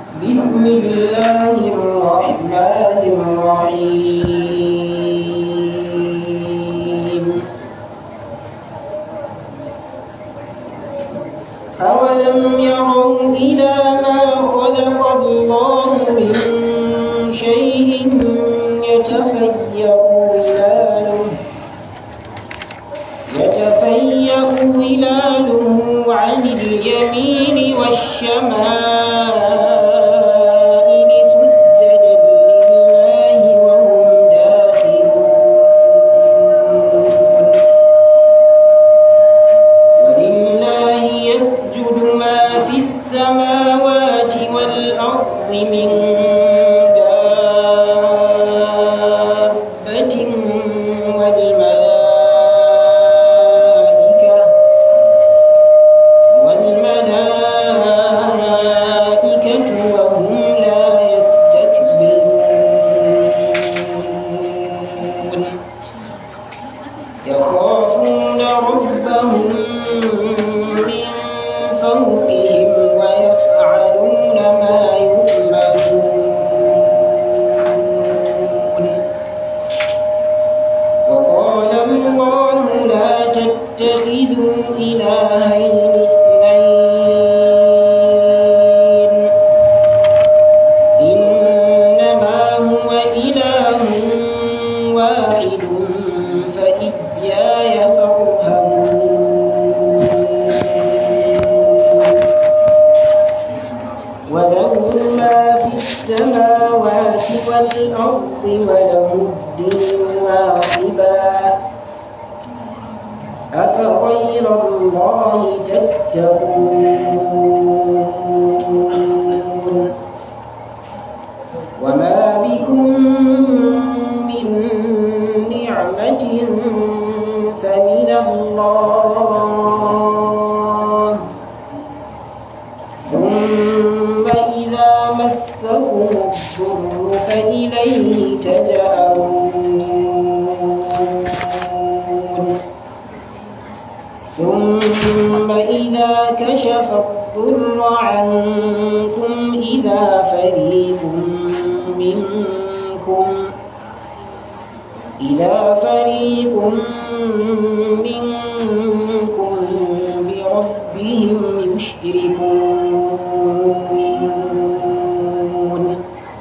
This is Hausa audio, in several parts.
بسم الله الرحمن الرحيم أولم يروا إلى ما خلق الله من شيء يتفيأ ظلاله يتفيأ ظلاله عن اليمين والشمائل سجدا لله وهم داخلون ولله يسجد ما في السماوات والأرض من دابة والملائكة والملائكة وهم لا يستكبرون يخافون ربهم من فوقهم ويفعلون ما يؤمرون وقال الله لا تتخذوا إلهين اثنين إنما هو إله واحد فإياي فارهبون وله ما في السماوات والأرض وله الدين واصبا أفغير الله تتقون وما بكم من نعمة فمن الله ثم إذا مسكم الضر فإليه تجأرون ثم إذا كشف الضر عنكم إذا فريق منكم إذا فريق منكم بربهم يشركون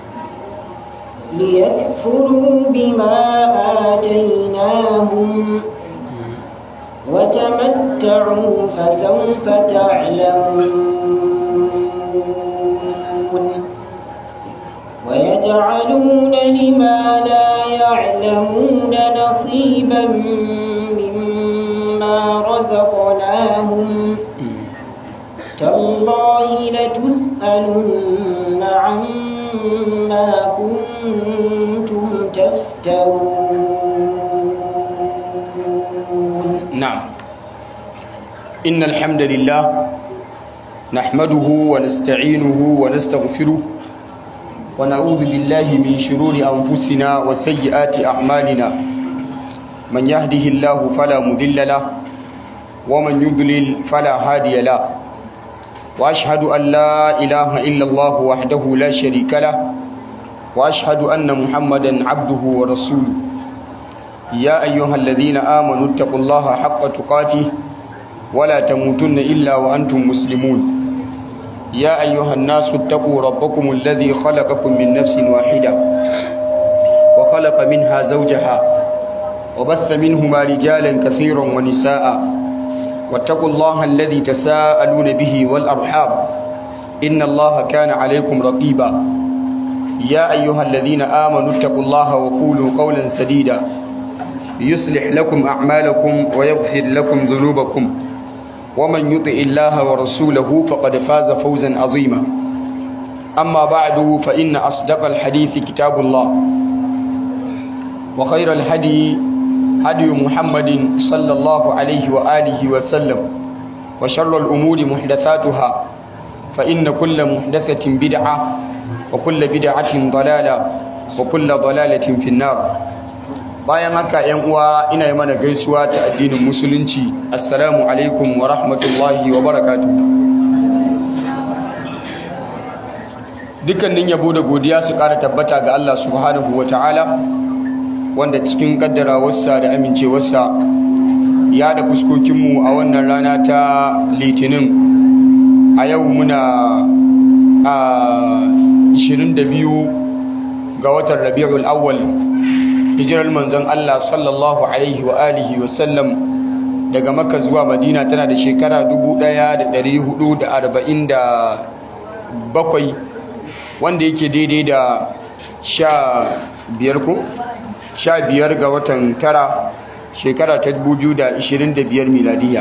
ليكفروا بما آتيناهم وتمتعوا فسوف تعلمون ويجعلون لما لا يعلمون نصيبا مما رزقناهم تالله لتسألن عما كنتم تفترون نعم إن الحمد لله نحمده ونستعينه ونستغفره ونعوذ بالله من شرور أنفسنا وسيئات أعمالنا من يهده الله فلا مضل له ومن يضلل فلا هادي له وأشهد أن لا إله إلا الله وحده لا شريك له وأشهد أن محمدا عبده ورسوله يا أيها الذين آمنوا اتقوا الله حق تقاته ولا تموتن إلا وأنتم مسلمون يا أيها الناس اتقوا ربكم الذي خلقكم من نفس واحدة وخلق منها زوجها وبث منهما رجالا كثيرا ونساء واتقوا الله الذي تساءلون به والأرحام إن الله كان عليكم رقيبا يا أيها الذين آمنوا اتقوا الله وقولوا قولا سديدا يصلح لكم أعمالكم ويغفر لكم ذنوبكم ومن يطع الله ورسوله فقد فاز فوزا عظيما أما بعد فإن أصدق الحديث كتاب الله وخير الهدي هدي محمد صلى الله عليه وآله وسلم وشر الأمور محدثاتها فإن كل محدثة بدعة وكل بدعة ضلالة وكل ضلالة في النار bayan haka yan uwa ina yi mana gaisuwa ta addinin musulunci assalamu alaikum wa rahmatullahi wa barakatuh dukkanin yabo da godiya su ƙara tabbata ga Allah subhanahu wa ta'ala wanda cikin kaddarawarsa da amincewarsa ya da fuskokinmu a wannan rana ta litinin a yau muna a 22 ga watan rabi'ul awwal hijirar manzon Allah sallallahu alaihi wa alihi wa sallam daga makka zuwa madina tana da shekara 1447 wanda yake daidai da sha biyar ko sha biyar ga watan tara shekara ta 2025 miladiya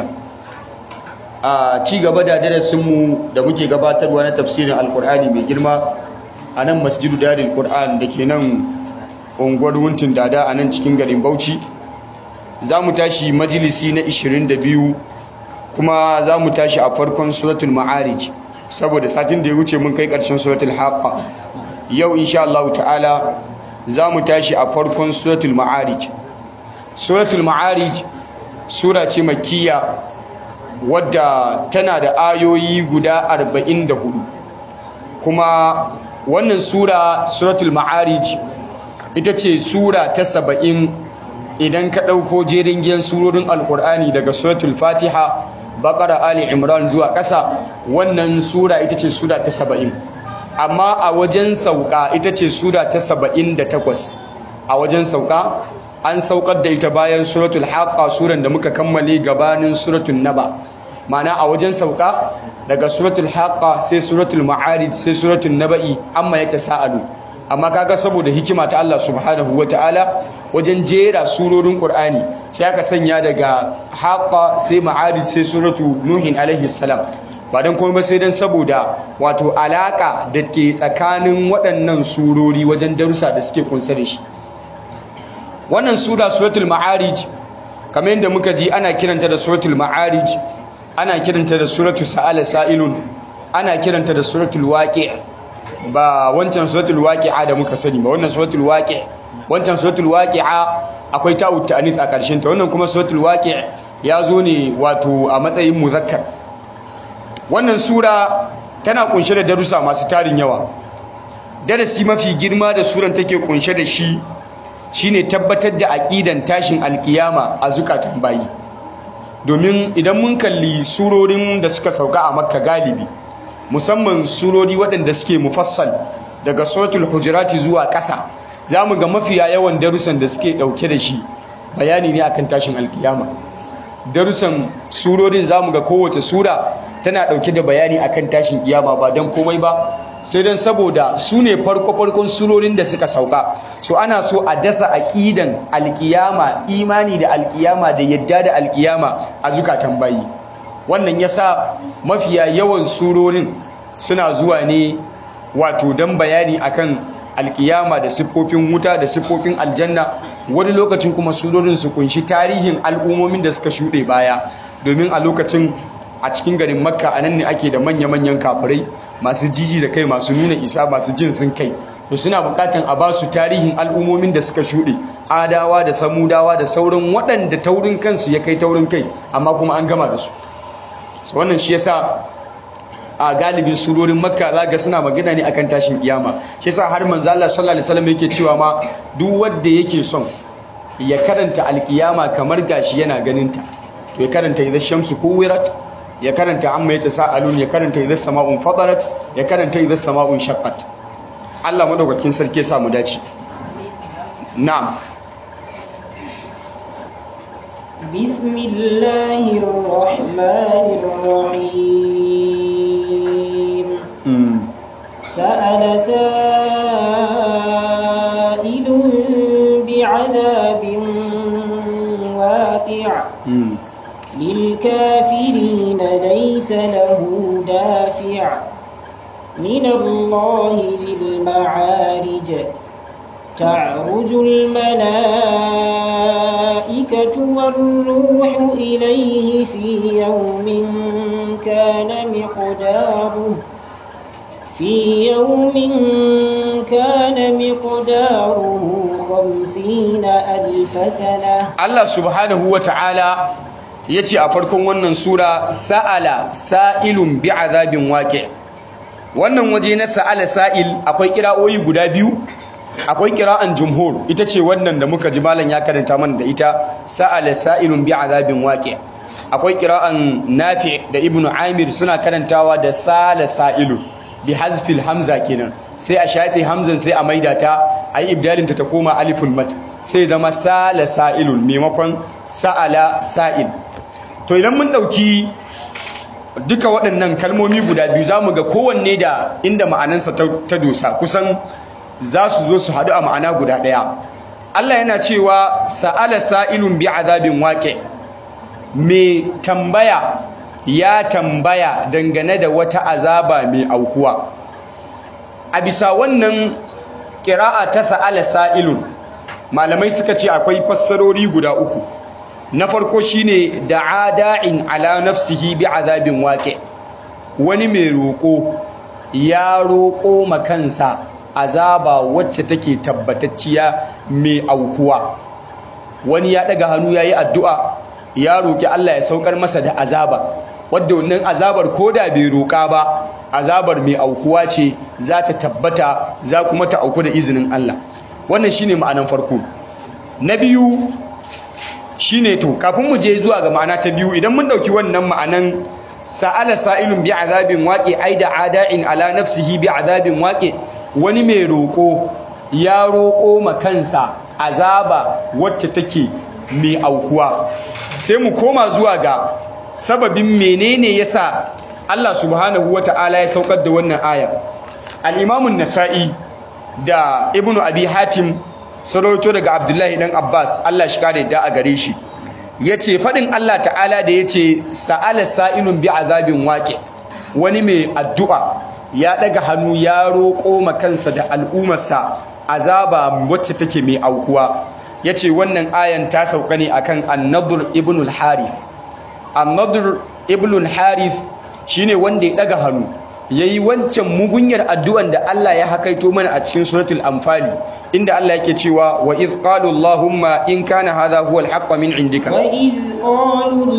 a ci gaba da darasinmu da muke gabatarwa na tafsirin alkur'ani mai girma a nan masjidu dadin qur'an da ke nan unguwar wuntin dada a nan cikin garin bauchi za mu tashi majalisi na 22 kuma za mu tashi a farkon suratul ma'arij saboda satin da ya wuce mun kai ƙarshen suratul haqqa yau insha Allah ta'ala za mu tashi a farkon suratul ma'arij suratul ma'arij sura ce makkiya wadda tana da ayoyi guda 44 kuma wannan sura suratul ma'arij ita ce sura ta saba'in idan ka ɗauko jerin giyan surorin alkur'ani daga suratul fatiha bakara ali imran zuwa ƙasa wannan sura ita ce sura ta saba'in amma a wajen sauka ita ce sura ta saba'in da takwas a wajen sauka an saukar da ita bayan suratul haqqa suran da muka kammale gabanin suratul naba mana a wajen sauka daga suratul haqqa sai suratul ma'arij sai suratul naba'i amma ya tasa'alu amma kaga saboda hikima ta Allah subhanahu wataala wajen jera surorin Qur'ani sai aka sanya daga haqqa sai ma'arij sai suratu nuhin alaihi salam ba dan komai ba sai dan saboda wato alaka da ke tsakanin waɗannan surori wajen darussa da suke kunsa da shi wannan sura suratul ma'arij kamar yadda muka ji ana kiranta da suratul ma'arij ana kiranta da suratul sa'ala sa'ilun ana kiranta da suratul waqi' ba wancan suratul waqi'a da muka sani ba wannan suratul waqi' wancan suratul waqi'a akwai ta'ut ta'anis a karshen ta wannan kuma suratul waqi' ya zo ne wato a matsayin muzakkar wannan sura tana kunshe da darussa masu tarin yawa darasi mafi girma da suran take kunshe da shi shine tabbatar da aqidan tashin alkiyama a zukatan bayi domin idan mun kalli surorin da suka sauka a makka galibi musamman surori waɗanda suke mufassal daga suratul hujurati zuwa ƙasa za mu ga mafiya yawan darussan da suke ɗauke da shi bayani ne akan tashin alkiyama darussan surorin za mu ga kowace sura tana ɗauke da bayani akan tashin kiyama ba don komai ba sai don saboda su ne farko-farkon surorin da suka sauka so ana so a dasa aƙidan alkiyama imani da alkiyama da yadda da alkiyama a zukatan bayi wannan yasa mafiya yawan surorin suna zuwa ne wato don bayani akan alkiyama da siffofin wuta da siffofin aljanna wani lokacin kuma surorin su kunshi tarihin al'ummomin da suka shuɗe baya domin a lokacin a cikin garin makka a nan ne ake da manya-manyan kafirai masu jiji da kai masu nuna isa masu jin sun kai to suna bukatan a ba su tarihin al'ummomin da suka shuɗe adawa da samudawa da sauran waɗanda taurin kansu ya kai taurin kai amma kuma an gama da su so wannan shi yasa a galibin surorin makka zaga suna magana ne akan tashin kiyama shi yasa har manzo Allah sallallahu alaihi wasallam yake cewa ma duk wanda yake son ya karanta alkiyama kamar gashi yana ganin ta to ya karanta idza shamsu kuwirat ya karanta amma yatasaalun ya karanta idza sama'un fadarat ya karanta idza sama'un shaqqat Allah madaukakin sarki ya sa mu dace na'am بسم الله الرحمن الرحيم سأل سائل بعذاب واقع للكافرين ليس له دافع من الله ذي المعارج تعرج الملائكة والروح إليه في يوم كان مقداره في يوم كان مقداره خمسين ألف سنة Allah subhanahu wa ta'ala ya ce a farkon wannan sura sa'ala sa'ilun bi azabin waƙe wannan waje na sa'ala sa'il akwai kira'o'i guda biyu akwai kira'an jumhur ita ce wannan da muka ji malam ya karanta mana da ita sa'ala sa'ilun bi azabin waqi akwai kira'an nafi da ibnu amir suna karantawa da sala sa'ilun bi hazfil hamza kenan sai a shafe hamzan sai a maida ta ayi ibdalin ta ta koma aliful mat sai zama sala sa'ilun maimakon sa'ala sa'il to idan mun dauki duka waɗannan kalmomi guda biyu za mu ga kowanne da inda ma'anansa ta dosa kusan za su zo su haɗu a ma'ana guda ɗaya Allah yana cewa sa'ala sa'ilun bi azabin waƙe mai tambaya ya tambaya dangane da wata azaba mai aukuwa a bisa wannan ƙira'a ta sa'ala sa'ilun malamai suka ce akwai fassarori guda uku na farko shine da'a da'in ala nafsihi bi azabin waqi wani mai roko ya roko makansa azaba wacce take tabbatacciya mai aukuwa wani ya daga hannu yayi addu'a ya roki Allah ya saukar masa da azaba wadda wannan azabar koda bai roka ba azabar mai aukuwa ce za ta tabbata za kuma ta auku da izinin Allah wannan shine ma'anan farko na biyu shine to kafin mu je zuwa ga ma'ana ta biyu idan mun dauki wannan ma'anan sa'ala sa'ilun bi azabin waqi aida ada'in ala nafsihi bi azabin waqi wani mai roko ya roko makansa azaba wacce take mai aukuwa sai mu koma zuwa ga sababin menene yasa Allah subhanahu wata'ala ya saukar da wannan aya al-Imam an-Nasa'i da Ibn Abi Hatim sarauto daga Abdullahi dan Abbas Allah shi kare da a gare shi yace fadin Allah ta'ala da yace sa'ala sa'ilun bi azabin waqi wani mai addu'a ya daga hannu ya roko makansa da al'ummarsa azaba wacce take mai aukuwa yace wannan ayan ta sauka ne akan An-Nadr ibn al-Harith An-Nadr ibn al-Harith shine wanda ya daga hannu yayi wancan mugunyar addu'an da Allah ya hakaito mana a cikin suratul anfali inda Allah yake cewa wa idh qalu allahumma in kana hadha huwa al min indika wa idh qalu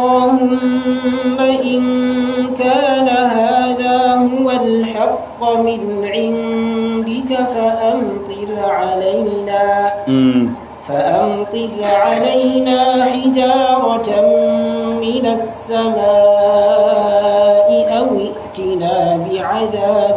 allahumma in kana hadha huwa al min indika fa amtir alaina فأمطر علينا حجارة من السماء أو ائتنا بعذاب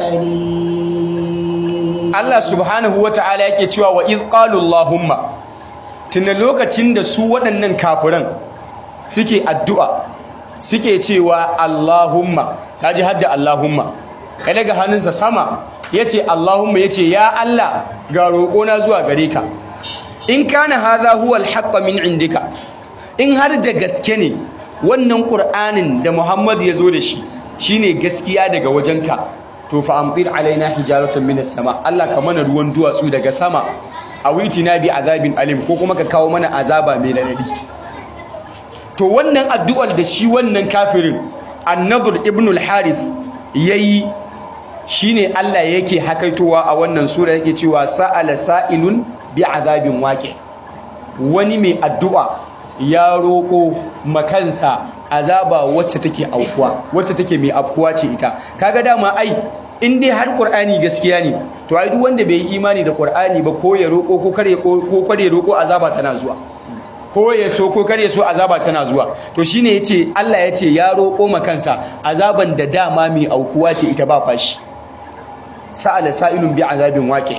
أليم Allah subhanahu wata'ala yake cewa wa idh qalu Allahumma tunda lokacin da su waɗannan kafiran suke addu'a suke cewa Allahumma kaji hadda Allahumma ya daga hannunsa sama yace Allahumma yace ya Allah ga roƙona zuwa gare ka in kana hadha huwa al min indika in har da gaske ne wannan qur'anin da Muhammad ya zo da shi shine gaskiya daga wajenka to fa amtir alaina hijaratan minas sama Allah ka mana ruwan duwatsu daga sama awitina bi azabin alim ko kuma ka kawo mana azaba mai radadi to wannan addu'ar da shi wannan kafirin an-nadr ibn al-harith yayi shine Allah yake hakaitowa a wannan sura yake cewa sa'ala sa'ilun bi azabin waqi wani mai addu'a ya roko makansa azaba wacce take aukuwa wacce take mai afkuwa ce ita kaga dama ai in dai har qur'ani gaskiya ne to ai duk wanda bai yi imani da qur'ani ba ko ya roko ko kare ko kare roko azaba tana zuwa ko ya so ko kare so azaba tana zuwa to shine yace Allah yace ya roko makansa azaban da dama mai aukuwa ce ita ba fashi sa'ala sa'ilun bi azabin waqi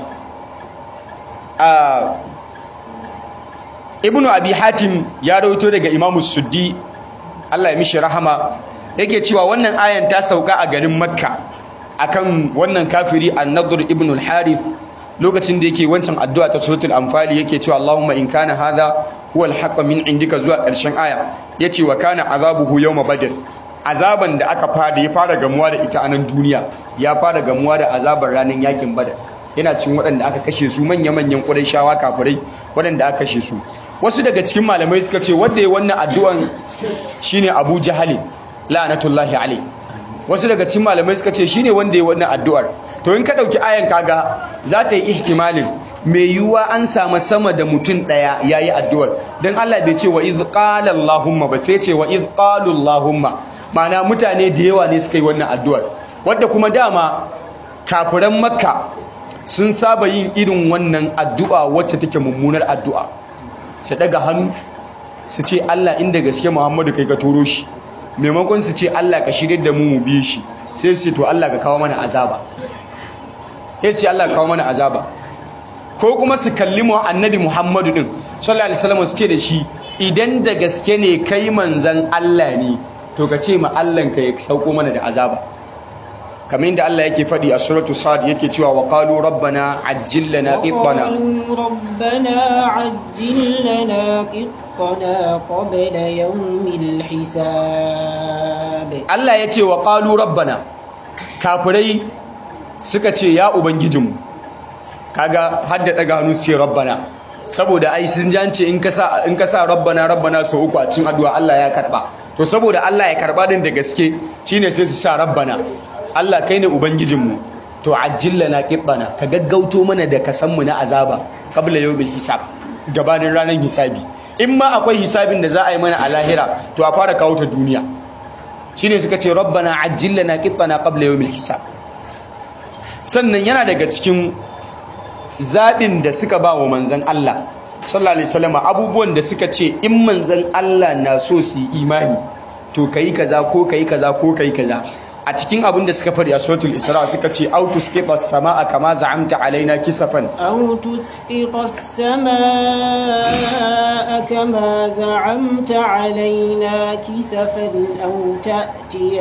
a ibnu abi hatim ya rawaito daga imamu suddi Allah ya mishi rahama yake cewa wannan ayan ta sauka a garin makka akan wannan kafiri an-nadr ibn al-harith lokacin da yake wancan addu'a ta suratul anfal yake cewa Allahumma in kana hadha huwa al-haqq min indika zuwa ƙarshen aya yace wa kana azabuhu yawma badr azaban da aka fara ya fara gamuwa da ita a nan duniya ya fara gamuwa da azabar ranar yakin badar yana cikin waɗanda aka kashe su manya-manyan shawa kafirai waɗanda aka kashe su wasu daga cikin malamai suka ce wanda ya wannan addu'an shine Abu Jahal la'natullahi alayhi wasu daga cikin malamai suka ce shine wanda ya wannan addu'ar to in ka dauki ayan kaga za ta yi ihtimalin mai yiwuwa an samu sama da mutum daya yayi addu'ar dan Allah bai ce wa iz qala allahumma ba sai ce wa iz qalu allahumma ma'ana mutane da yawa ne suka yi wannan addu'ar wadda kuma dama kafiran makka sun saba yin irin wannan addu'a wacce take mummunar addu'a su daga hannu su ce Allah inda gaske Muhammadu kai ka turo shi maimakon su ce Allah ka shirye da mu mu bi shi sai su ce to Allah ka kawo mana azaba sai su ce Allah ka kawo mana azaba ko kuma su kalli mu annabi Muhammadu din sallallahu alaihi wasallam su ce da shi idan da gaske ne kai manzan Allah ne to ka ce ma Allah ka ya sauko mana da azaba kamar yadda Allah yake faɗi a suratu sad yake cewa wa qalu rabbana ajjil lana qittana وقالوا ربنا عجل لنا قطنا قبل يوم الحساب Allah ya ce wa qalu rabbana kafirai suka ce ya ubangijinmu kaga har da daga hannu su ce rabbana saboda ai sun ji an ce in ka sa in ka sa rabbana rabbana sau uku a cikin addu'a Allah ya karba to saboda Allah ya karba din da gaske shine sai su sa rabbana Allah kai ne ubangijinmu to ajjil lana qittana ka gaggauto mana da kasan mu na azaba qabla yawmil hisab gabanin ranar hisabi in ma akwai hisabin da za a yi mana a lahira to a fara kawo ta duniya shine suka ce rabbana ajjil lana qittana qabla yawmil hisab sannan yana daga cikin zaɓin da suka ba wa manzan Allah sallallahu alaihi wasallam abubuwan da suka ce in manzan Allah na so su yi imani to kai kaza ko kai kaza ko kai kaza a cikin abin da suka faɗi a suratul isra suka ce autus qifa samaa kama za'amta alaina kisafan أو تسقط السماء كما زعمت علينا كسفا أو تأتي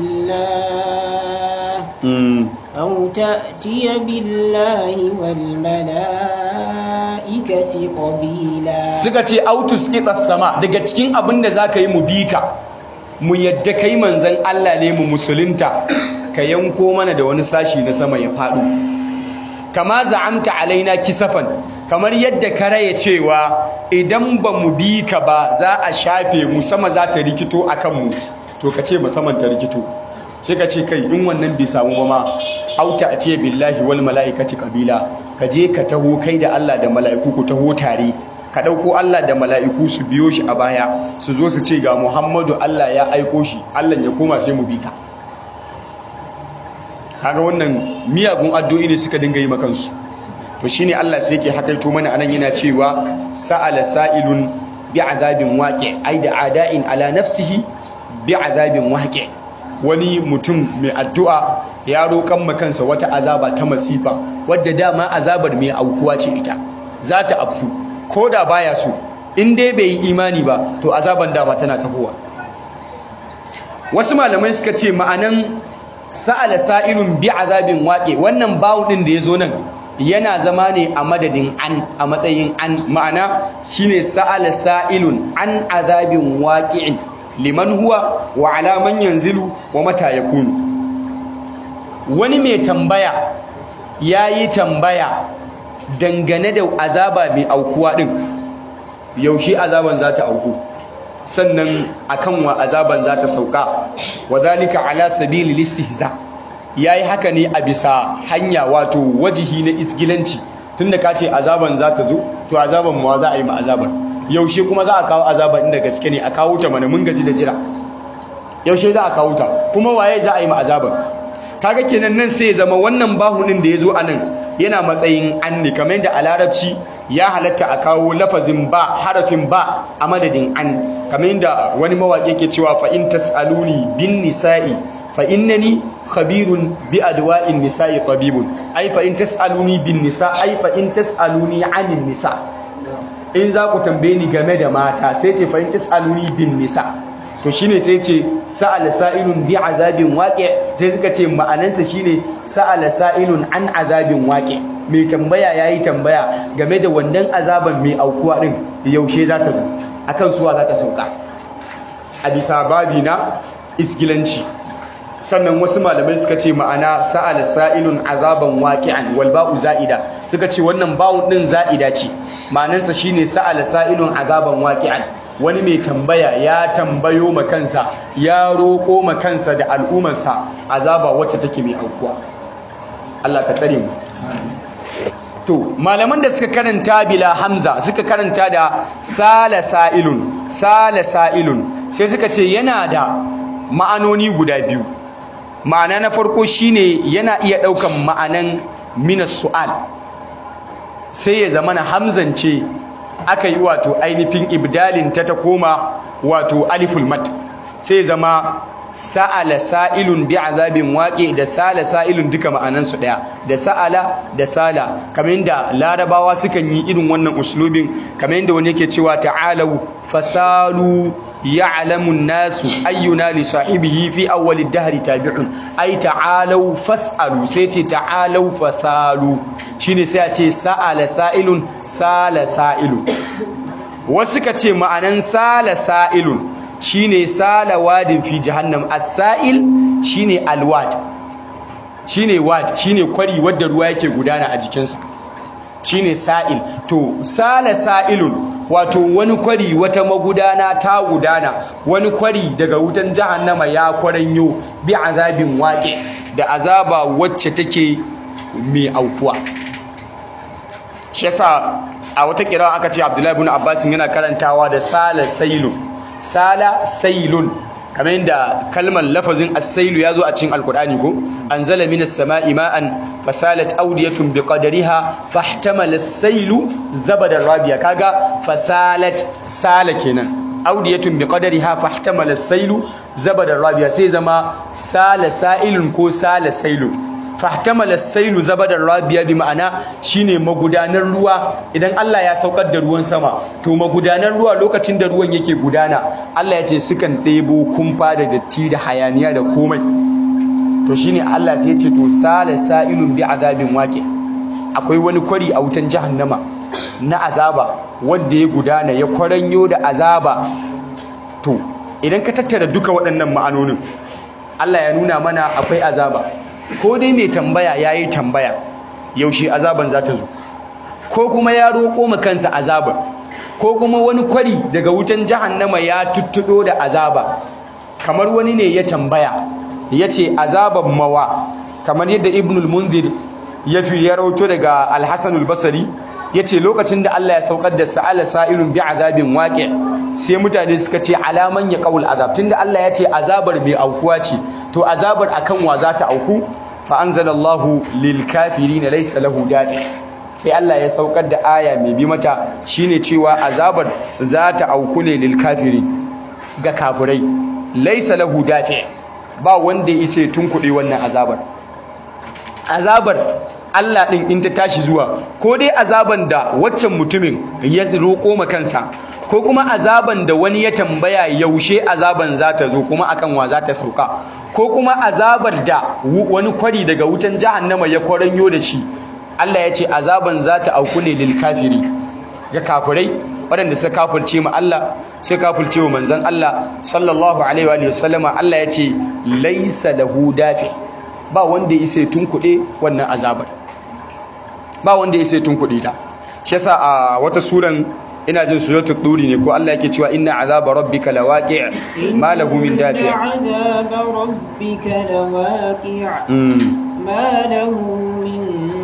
بالله أو تأتي بالله والملائكة قبيلا suka ce autus qifa sama daga cikin abin da zaka yi mu bika mu yadda kai manzan Allah ne mu musulunta ka yanko mana da wani sashi na sama ya faɗo kama za'amta alaina kisafan kamar yadda ka raya cewa idan ba mu bi ka ba za a shafe mu sama za ta rikito a kanmu to ka ce musamman ta rikito sai ka ce kai in wannan bai samu ba ma auta a ce billahi wal mala'ikati kabila ka je ka taho kai da Allah da mala'iku ku taho tare ka ɗauko Allah da mala'iku su biyo shi a baya su zo su ce ga Muhammadu Allah ya aiko shi Allah ya koma sai mu bi ka kaga wannan miyagun addu'o'i ne suka dinga yi makansu to shine Allah sai yake hakaito mana anan yana cewa sa'ala sa'ilun bi'adabin waqi ai da ada'in ala nafsihi bi'adabin waqi wani mutum mai addu'a ya roƙan makansa wata azaba ta masifa wadda dama azabar mai aukuwa ce ita za ta afku ko da baya so in dai bai yi imani ba to azaban dama tana tafowa wasu malamai suka ce ma'anan sa'ala sa'ilun bi azabin waƙe wannan bawu ɗin da ya zo nan yana zama ne a madadin an a matsayin an ma'ana shine sa'ala sa'ilun an azabin waqi'in liman huwa wa ala man yanzilu wa mata yakunu wani mai tambaya yayi tambaya dangane da azaba mai aukuwa din yaushe azaban za ta auku sannan akan wa azaban za ta sauka wadhalika ala sabili listihza yayi haka ne a bisa hanya wato wajihi na isgilanci tunda ka ce azaban za ta zo to azaban ma za a yi ma azaban yaushe kuma za a kawo azaban inda gaske ne a kawo ta mana mun gaji da jira yaushe za a kawo ta kuma waye za a yi ma azaban kaga kenan nan sai ya zama wannan bahunin da ya zo a nan yana matsayin an ne kamar yadda a larabci ya halatta a kawo lafazin ba harafin ba a madadin an kamar yadda wani mawaƙi ke cewa fa in tas'aluni bin nisa'i fa innani khabirun bi adwa'in nisa'i tabibun ai fa in tas'aluni bin nisa ai fa in tas'aluni anin nisa in za ku tambaye ni game da mata sai ce fa in tas'aluni bin nisa to shine sai ce sa'ala sa'ilun bi azabin waqi sai suka ce ma'anansa shine sa'ala sa'ilun an azabin waqi mai tambaya yayi tambaya game da wannan azaban mai aukuwa din yaushe za ta zo akan suwa za ta sauka a bisa babi na isgilanci sannan wasu malamai suka ce ma'ana sa'ala sa'ilun azaban waqi'an wal ba'u za'ida suka ce wannan ba'u din za'ida ce ma'anansa shine sa'ala sa'ilun azaban waqi'an wani mai tambaya ya tambayo ma kansa ya roƙo ma kansa da al'ummarsa azaba wacce take mai aukuwa Allah ka tsare mu to malaman da suka karanta bila hamza suka karanta da sala sa'ilun sala sa'ilun sai suka ce yana da ma'anoni guda biyu ma'ana na farko shine yana iya ɗaukan ma'anan minas su'al sai ya zama na hamzance aka yi wato ainihin ibdalin ta ta koma wato aliful mat sai zama sa'ala sa'ilun bi azabin waƙe da sala sa'ilun duka ma'anansu ɗaya da sa'ala da sala kamar yadda larabawa sukan yi irin wannan uslubin kamar yadda wani yake cewa ta'alau fasalu ya'lamu nasu ayyuna li sahibihi fi awwal ad-dahr tabi'un ay ta'alau fas'alu sai ce ta'alau fasalu shine sai a ce sa'ala sa'ilun sala sa'ilun wasu ka ce ma'anan sala sa'ilun shine sala wadin fi jahannam as-sa'il shine alwad shine wad shine kwari wadda ruwa yake gudana a jikinsa shine sa'il to sala sa'ilun wato wani kwari wata magudana ta gudana wani kwari daga wutan jahannama ya kwaranyo bi azabin waƙe da azaba wacce take mai aukuwa shi yasa a wata kira aka ce Abdullahi ibn Abbas yana karantawa da sala sailun sala sailun kamar yadda kalmar lafazin as-sailu yazo a cikin alkur'ani ko anzala minas sama'i ma'an fasalat awdiyatun biqadariha fahtamala as-sailu zabada rabiya kaga fasalat sala kenan awdiyatun biqadariha fahtamala as-sailu zabada rabiya sai zama sala sa'ilun ko sala sailun fahtamala sailu zabadar rabiya bi ma'ana shine magudanar ruwa idan Allah ya saukar da ruwan sama to magudanar ruwa lokacin da ruwan yake gudana Allah ya ce sukan ɗebo kumfa da datti da hayaniya da komai to shine Allah sai ya ce to sala sa'ilun bi azabin waqi akwai wani kwari a wutan jahannama na azaba wanda ya gudana ya kwaranyo da azaba to idan ka tattara duka waɗannan ma'anonin Allah ya nuna mana akwai azaba ko dai mai tambaya ya yi tambaya yaushe azaban za ta zo ko kuma ya roƙo ma kansa azaban ko kuma wani kwari daga wutan jahannama ya tuttuɗo da azaba kamar wani ne ya tambaya ya ce azaban mawa kamar yadda ibnul munzir ya fi ya rauto daga alhassanul basari ya ce lokacin da Allah ya saukar da sa'ala sa'ilun bi azabin waƙe sai mutane suka ce alaman ya ƙaul azab tunda Allah ya ce azabar mai aukuwa ce to azabar akan wa za ta auku fa anzalallahu lil kafirin laysa lahu dafi sai Allah ya saukar da aya mai bi mata shine cewa azabar za ta auku ne lil kafirin ga kafirai laysa lahu dafi ba wanda ya isa tunkuɗe wannan azabar azabar Allah ɗin in ta tashi zuwa ko dai azaban da waccan mutumin ya roƙo ma kansa ko kuma azaban da wani ya tambaya yaushe azaban za ta zo kuma akan wa za ta sauka ko kuma azabar da wani kwari daga wutan jahannama ya kwaranyo da shi Allah ya ce azaban za ta auku ne lil kafiri ga kafirai waɗanda suka kafirce ma Allah suka kafirce wa manzon Allah sallallahu alaihi wa sallama Allah ya ce laisa lahu dafi ba wanda ya isa tunkuɗe wannan azabar ba wanda ya sai tunkuɗe ta shi yasa a wata suran ina jin suratul duri ne ko Allah yake cewa inna azaba rabbika lawaqi' ma lahu min dafi' azaba rabbika lawaqi' ma lahu min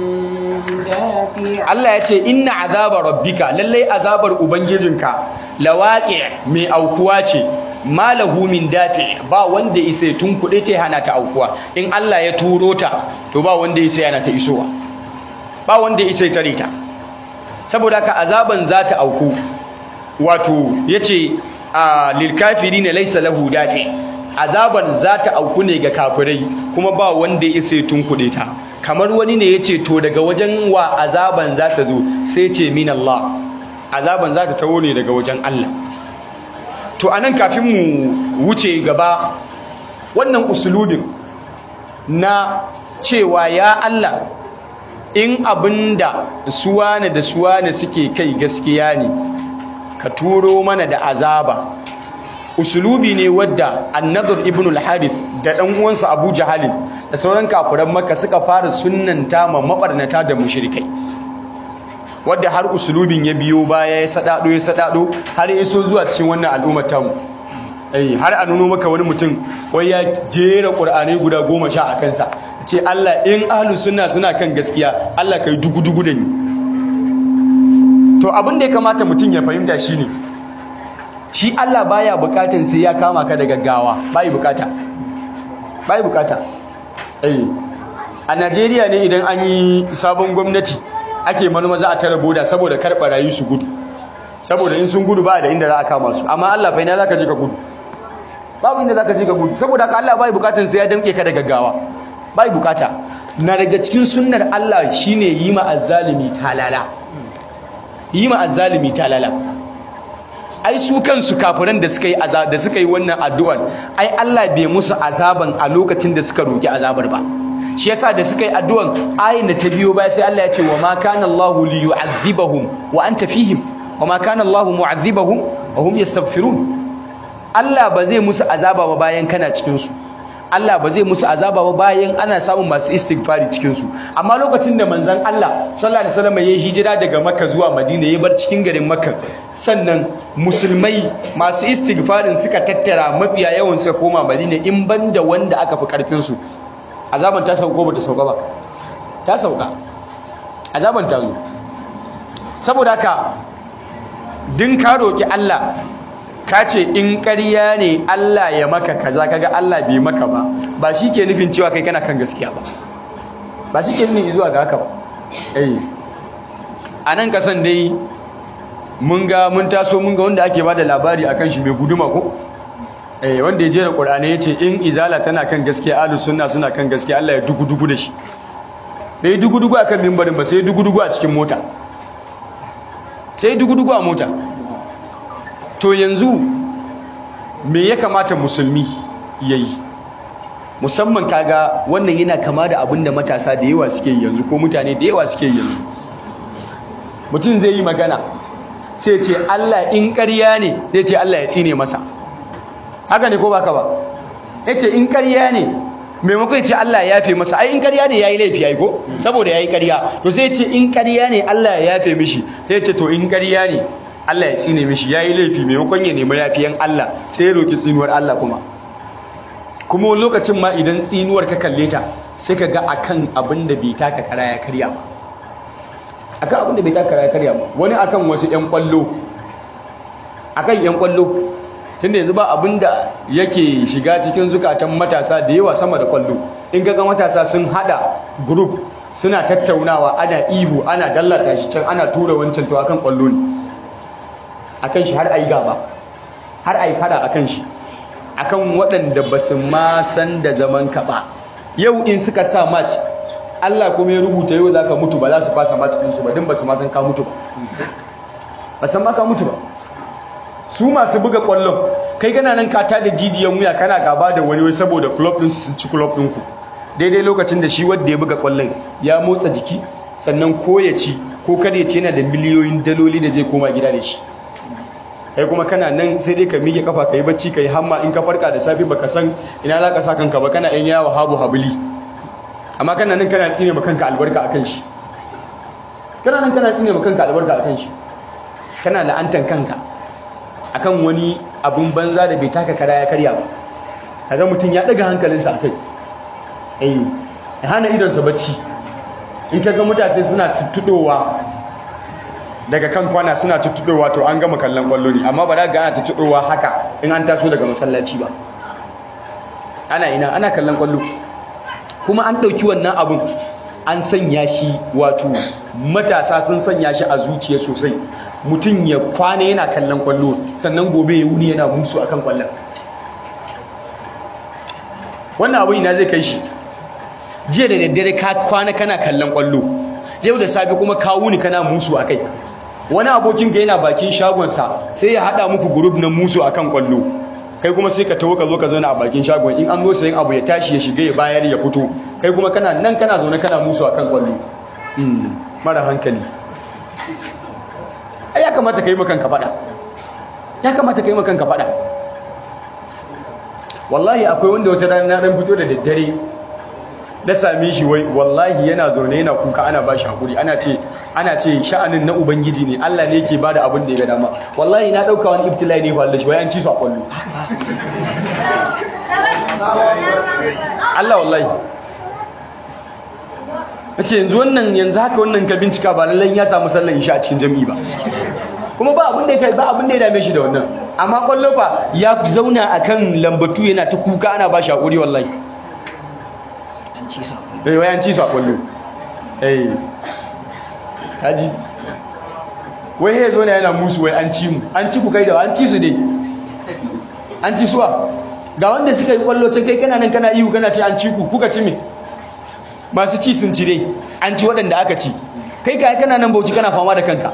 dafi' Allah yace inna azaba rabbika lallai azabar ubangijinka lawaqi' mai aukuwa ce ma lahu min dafi' ba wanda isa tunkuɗe ta hana ta aukuwa in Allah ya turo ta to ba wanda isa yana ta isowa ba wanda isa ya tare ta saboda haka azaban za ta auku wato yace a lil kafirin laysa lahu dafi azaban za ta auku ne ga kafirai kuma ba wanda ya isa ya tunkuɗe ta kamar wani ne yace to daga wajen wa azaban za ta zo sai ce min Allah azaban za ta tawo ne daga wajen Allah to anan kafin mu wuce gaba wannan usulubin na cewa ya Allah in abinda suwane da suwane suke kai gaskiya ne ka turo mana da azaba usulubi ne wadda annadar ibn al-harith da dan uwansa abu jahalin da sauran kafiran makka suka fara sunnanta ma mabarnata da mushrikai wadda har usulubin ya biyo baya ya sadado ya sadado har ya iso zuwa cikin wannan al'ummar tamu eh har a nuno maka wani mutum wai ya jera qur'ani guda goma sha a kansa ce Allah in ahlus sunna suna kan gaskiya Allah kai dugu-dugu da ni to abin da ya kamata mutum ya fahimta shine shi Allah baya bukatan sai ya kama ka da gaggawa bai bukata bai bukata a Najeriya ne idan an yi sabon gwamnati ake manoma za a tara boda saboda kar barayi su gudu saboda in sun gudu ba da inda za a kama su amma Allah fa ina zaka je ka gudu babu inda zaka je ka gudu saboda haka Allah bai bukatun sai ya danke ka da gaggawa bai bukata na daga cikin sunnar Allah shine yi ma azzalimi talala yi ma azzalimi talala ai su kansu kafiran da suka yi da suka yi wannan addu'ar ai Allah bai musu azaban a lokacin da suka roki azabar ba shi yasa da suka yi addu'an ayin da ta biyo baya sai Allah ya ce wa ma kana Allahu li yu'adhibahum wa anta fihim wa ma kana Allahu mu'adhibahum wa hum yastaghfirun Allah ba zai musu azaba ba bayan kana cikin su Allah ba zai musu azaba ba bayan ana samun masu istighfari cikin su amma lokacin da manzon Allah sallallahu alaihi wasallam ya hijira daga Makka zuwa Madina ya bar cikin garin Makka sannan musulmai masu istighfarin suka tattara mafiya yawan suka koma Madina in banda wanda aka fi karfin su azaban ta sauko ba ta sauka ba ta sauka azaban ta zo saboda haka din ka roki Allah ka ce in ƙarya ne Allah ya maka kaza kaga Allah bai maka ba ba shi ke nufin cewa kai kana kan gaskiya ba ba shi ke nufin zuwa ga haka ba eh a nan kasan dai mun ga mun taso mun ga wanda ake bada labari akan shi mai guduma ko eh wanda ya jera Qur'ani yace in izala tana kan gaskiya ahlus sunna suna kan gaskiya Allah ya dugu dugu da shi dai dugu dugu akan mimbarin ba sai dugu dugu a cikin mota sai dugu dugu a mota to yanzu me ya kamata musulmi yayi musamman kaga wannan yana kama da abin da matasa da yawa suke yanzu ko mutane da yawa suke yanzu mutum zai yi magana sai ce Allah in ƙarya ne zai ce Allah ya tsine masa haka ne ko baka ba yace in ƙarya ne maimakon ya ce Allah ya yafe masa ai in ƙarya ne yayi laifi ai ko saboda yayi ƙarya to sai ya ce in ƙarya ne Allah ya yafe mishi sai ya ce to in ƙarya ne Allah ya tsine mishi yayi laifi maimakon ya nemi yafiyan Allah sai ya roki tsinuwar Allah kuma kuma wani lokacin ma idan tsinuwar ka kalle ta sai ka ga akan abin da bai taka kara ya karya ba akan abin da bai taka kara ya karya ba wani akan wasu ƴan kwallo akan ƴan kwallo tunda yanzu ba abin da yake shiga cikin zukatan matasa da yawa sama da kwallo in ga matasa sun hada group suna tattaunawa ana ihu ana dallata shi can ana tura wancan to akan kwallo ne akan shi har ayi gaba har ayi fada akan shi akan waɗanda ba su ma san da zaman ka ba yau in suka sa match Allah kuma ya rubuta yau zaka mutu ba za su fasa match din su ba din ba su ma san ka mutu ba ba san ma ka mutu ba su masu buga kwallon kai kana nan ka da jijiyan wuya kana gaba da wani wai saboda club din su sun ci club din ku daidai lokacin da shi wanda ya buga kwallon ya motsa jiki sannan ko ya ci ko kada ya ci yana da miliyoyin daloli da zai koma gida da shi kai kuma kana nan sai dai ka miƙe kafa ka yi bacci ka yi hamma in ka farka da safi baka san ina za ka sa kanka ba kana yan yawo habu habuli amma kana nan kana tsine ma kanka albarka akan shi kana nan kana tsine ma kanka albarka akan shi kana la'antan kanka akan wani abun banza da bai taka kara ya karya ba kaga mutum ya daga hankalinsa akai eh ya hana idonsa bacci in kaga mutane suna tuttudowa daga kan kwana suna tuttuɗowa to an gama kallon kwallo ne amma ba za ga ana tuttuɗowa haka in an taso daga masallaci ba ana ina ana kallon kwallo kuma an ɗauki wannan abun an sanya shi wato matasa sun sanya shi a zuciya sosai mutum ya kwana yana kallon kwallo sannan gobe ya wuni yana musu akan kwallon wannan abun ina zai kai shi jiya da daddare ka kwana kana kallon kwallo yau da safe kuma ka wuni kana musu akai wani abokin ka yana bakin shagonsa sai ya hada muku group na musu akan kwallo kai kuma sai ka tawo ka zo ka zauna a bakin shagon in an zo sayin abu ya tashi ya shiga ya bayar ya fito kai kuma kana nan kana zaune kana musu akan kwallo mara hankali ai ya kamata kai makan ka fada ya kamata kai makan ka fada wallahi akwai wanda wata rana na dan fito da daddare da same shi wai wallahi yana zaune yana kuka ana ba shi hakuri ana ce ana ce sha'anin na ubangiji ne Allah ne yake bada abin da ya ga dama wallahi na dauka wani ibtilai ne fa Allah shi wai an ci su a kwallo Allah wallahi nace yanzu wannan yanzu haka wannan ka bincika ba lallan ya samu sallan isha a cikin jami'i ba kuma ba abin da ya ba abin da ya dame shi da wannan amma kwallo fa ya zauna akan lambatu yana ta kuka ana ba shi hakuri wallahi eh wai an ci su a kwallo eh kaji wai ya zo ne yana musu wai an ci mu an ci ku kai da an ci su dai an ci suwa ga wanda suka yi kwallo can kai kana nan kana ihu kana ce an ci ku kuka ci me masu ci sun ci dai an ci waɗanda aka ci kai ka kana nan bauchi kana fama da kanka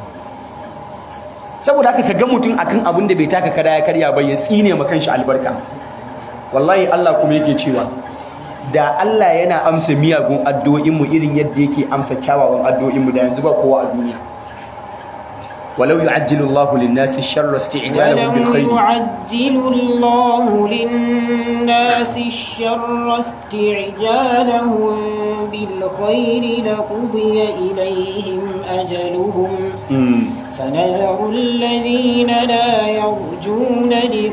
saboda haka ka ga mutum akan abin da bai taka kada ya karya ba ya tsine ma kanshi albarka wallahi Allah kuma yake cewa da Allah yana amsa miyagun addu'o'in mu irin yadda yake amsa kyawawan addu'o'in mu da yanzu ba kowa a duniya ولو يعجل الله للناس الشر استعجالهم بالخير ولو يعجل الله للناس الشر استعجالهم بالخير لقضي إليهم أجلهم فنذر الذين لا يرجون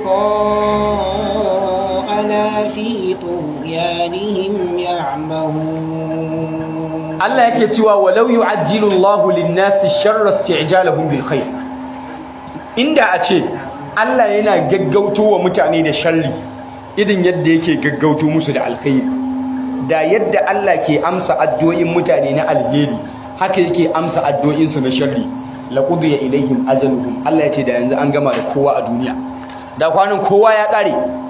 لقاءنا في طغيانهم يعمهون Allah yake cewa walau yu'ajjilu Allahu lin-nasi sharra isti'jalahum bil khair inda a ce Allah yana gaggauto wa mutane da sharri irin yadda yake gaggauto musu da alkhairi da yadda Allah ke amsa addu'o'in mutane na alheri haka yake amsa addu'o'in su na sharri laqudiya ilaihim ajaluhum Allah ya ce da yanzu an gama da kowa a duniya da kwanan kowa ya kare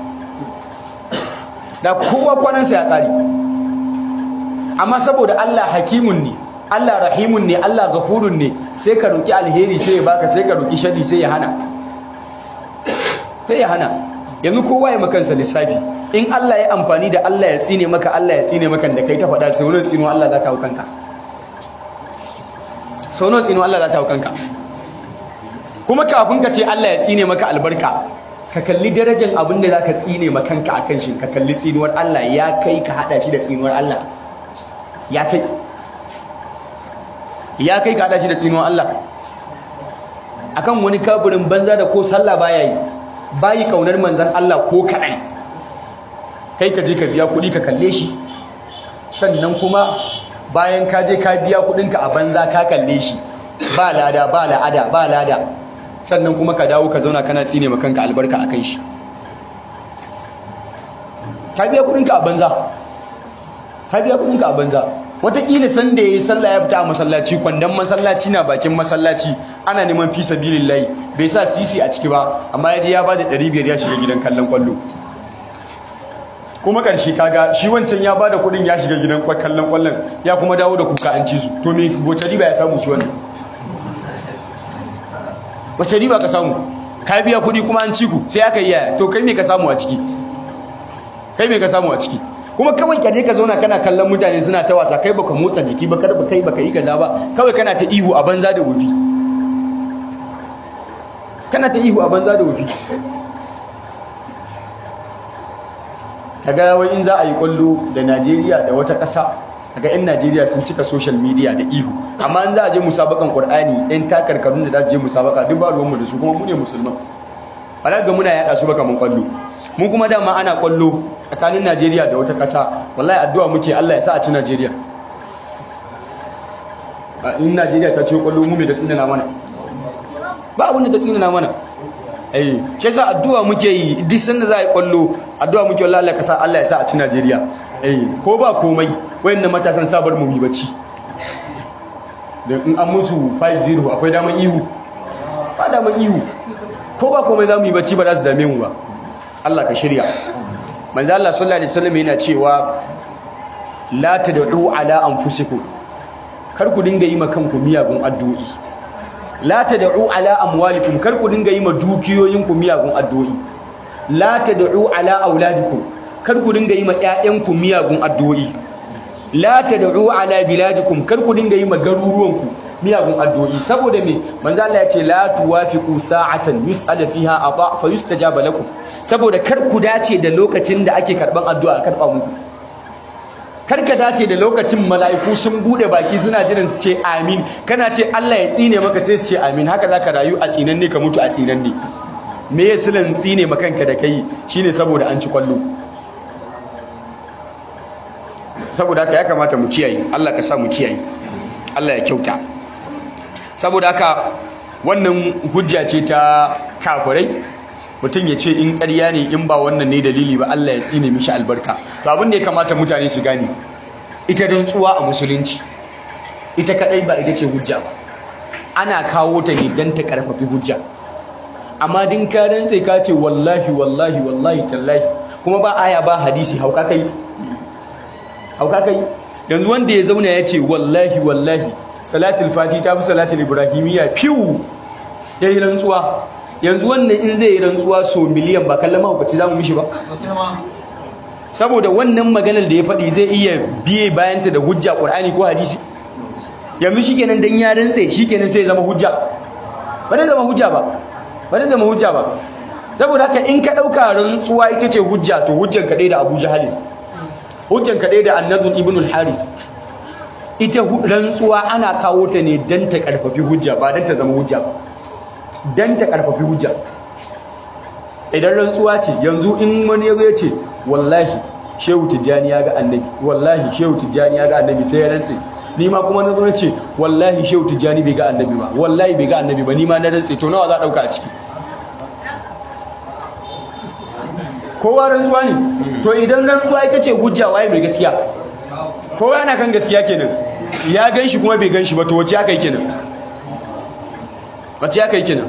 da kowa kwanansa ya kare amma saboda Allah hakimun ne Allah rahimun ne Allah gafurun ne sai ka roki alheri sai ya baka sai ka roki shari sai ya hana sai ya hana yanzu kowa ya makansa lissafi in Allah ya amfani da Allah ya tsine maka Allah ya tsine maka da kai ta faɗa sai wani tsino Allah za ta hau kanka sau nawa tsino Allah za ta hau kanka kuma kafin ka ce Allah ya tsine maka albarka ka kalli darajar abin da za ka tsine ma kanka a kan shi ka kalli tsinuwar Allah ya kai ka haɗa shi da tsinuwar Allah ya kai ya kai ka hada shi da tsinuwan Allah akan wani kafirin banza da ko sallah baya yi bayi kaunar manzan Allah ko kaɗan kai ka je ka biya kuɗi ka kalle shi sannan kuma bayan ka je ka biya kuɗinka a banza ka kalle shi ba lada ba la'ada ba lada sannan kuma ka dawo ka zauna kana tsine ma kanka albarka akan shi ka biya kuɗinka a banza ka biya kuɗinka a banza wataƙila san da ya yi sallah ya fita a masallaci kwandon masallaci na bakin masallaci ana neman fi sabilillahi bai sa sisi a ciki ba amma ya je ya bada ɗari biyar ya shiga gidan kallon kwallo kuma ƙarshe kaga shi wancan ya bada kuɗin ya shiga gidan kallon kwallon ya kuma dawo da kuka an ci su to me wace riba ya samu shi wannan wace riba ka samu ka biya kuɗi kuma an ci ku sai aka yi yaya to kai me ka samu a ciki kai me ka samu a ciki kuma kawai ka je ka zauna kana kallon mutane suna ta wasa kai baka motsa jiki ba karba kai baka yi kaza ba kawai kana ta ihu a banza da wufi kana ta ihu a banza da wufi kaga wai in za a yi kwallo da Najeriya da wata ƙasa kaga yan Najeriya sun cika social media da ihu amma in za a je musabakan Qur'ani yan takarkarun da za su je musabaka duk ba ruwanmu da su kuma mu ne musulman ba ga muna yada su ba kaman kwallo mu kuma dama ana kwallo tsakanin Najeriya da wata ƙasa wallahi addu'a muke Allah ya sa a ci Najeriya in Najeriya ta ce kwallo mu me da tsinana mana ba abin da ta tsinana mana eh shi yasa addu'a muke yi duk sanda za a yi kwallo addu'a muke wallahi Allah ya sa Allah ya sa a ci Najeriya eh ko ba komai wayannan matasan sabar mu yi bacci da in an musu 5-0 akwai daman ihu ba daman ihu ko ba komai za mu yi bacci ba za su dame mu ba Allah ka shirya manzo Allah sallallahu alaihi wasallam yana cewa la tad'u ala anfusikum kar ku dinga yi ma kanku miyagun addu'o'i la tad'u ala amwalikum kar ku dinga yi ma dukiyoyinku miyagun addu'o'i la tad'u ala auladikum kar ku dinga yi ma ƴaƴanku miyagun addu'o'i la tad'u ala biladikum kar ku dinga yi ma garuruwanku miyagun addu'o'i saboda me manzo Allah ya ce la tuwafiqu sa'atan yus'al fiha ata fa yustajaba lakum saboda kar ku dace da lokacin da ake karban addu'a a karba muku kar ka dace da lokacin mala'iku sun bude baki suna jiran su ce amin kana ce Allah ya tsine maka sai su ce amin haka zaka rayu a tsinanne ka mutu a tsinanne me ya silan tsine makanka da kai shine saboda an ci kwallo saboda haka ya kamata mu kiyaye Allah ka sa mu kiyaye Allah ya kyauta saboda haka wannan hujja ce ta kafirai mutum ya ce in ƙarya ne in ba wannan ne dalili ba Allah ya tsine mishi albarka to abin da ya kamata mutane su gane ita rantsuwa a musulunci ita kadai ba ita ce hujja ba ana kawo ta ne don ta karfafi hujja amma din ka rantse ka ce wallahi wallahi wallahi tallahi kuma ba aya ba hadisi hauka kai hauka kai yanzu wanda ya zauna ya ce wallahi wallahi salatul fati ta fi salatul ibrahimiyya fiwu ya yi rantsuwa yanzu wannan in zai yi rantsuwa so miliyan ba kallon mahaukaci za mu mishi ba saboda wannan maganar da ya faɗi zai iya biye bayanta da hujja ƙur'ani ko hadisi yanzu shi kenan don ya rantse shi kenan sai zama hujja ba zai zama hujja ba ba zai zama hujja ba saboda haka in ka ɗauka rantsuwa ita ce hujja to hujjan kaɗai da abu jahalin hujjan kaɗai da annadun ibn al-harith ita rantsuwa ana kawo ta ne don ta ƙarfafi hujja ba don ta zama hujja ba don ta ƙarfafi hujja idan rantsuwa ce yanzu in wani ya zo ya ce wallahi shehu tijjani ya ga annabi wallahi shehu tijjani ya ga annabi sai ya rantse ni ma kuma na zo na ce wallahi shehu tijjani bai ga annabi ba wallahi bai ga annabi ba ni ma na rantse to nawa za a ɗauka a ciki kowa rantsuwa ne to idan rantsuwa ita ce hujja waye mai gaskiya kowa yana kan gaskiya kenan ya gan shi kuma bai gan shi ba to wace aka yi kenan wace aka yi kenan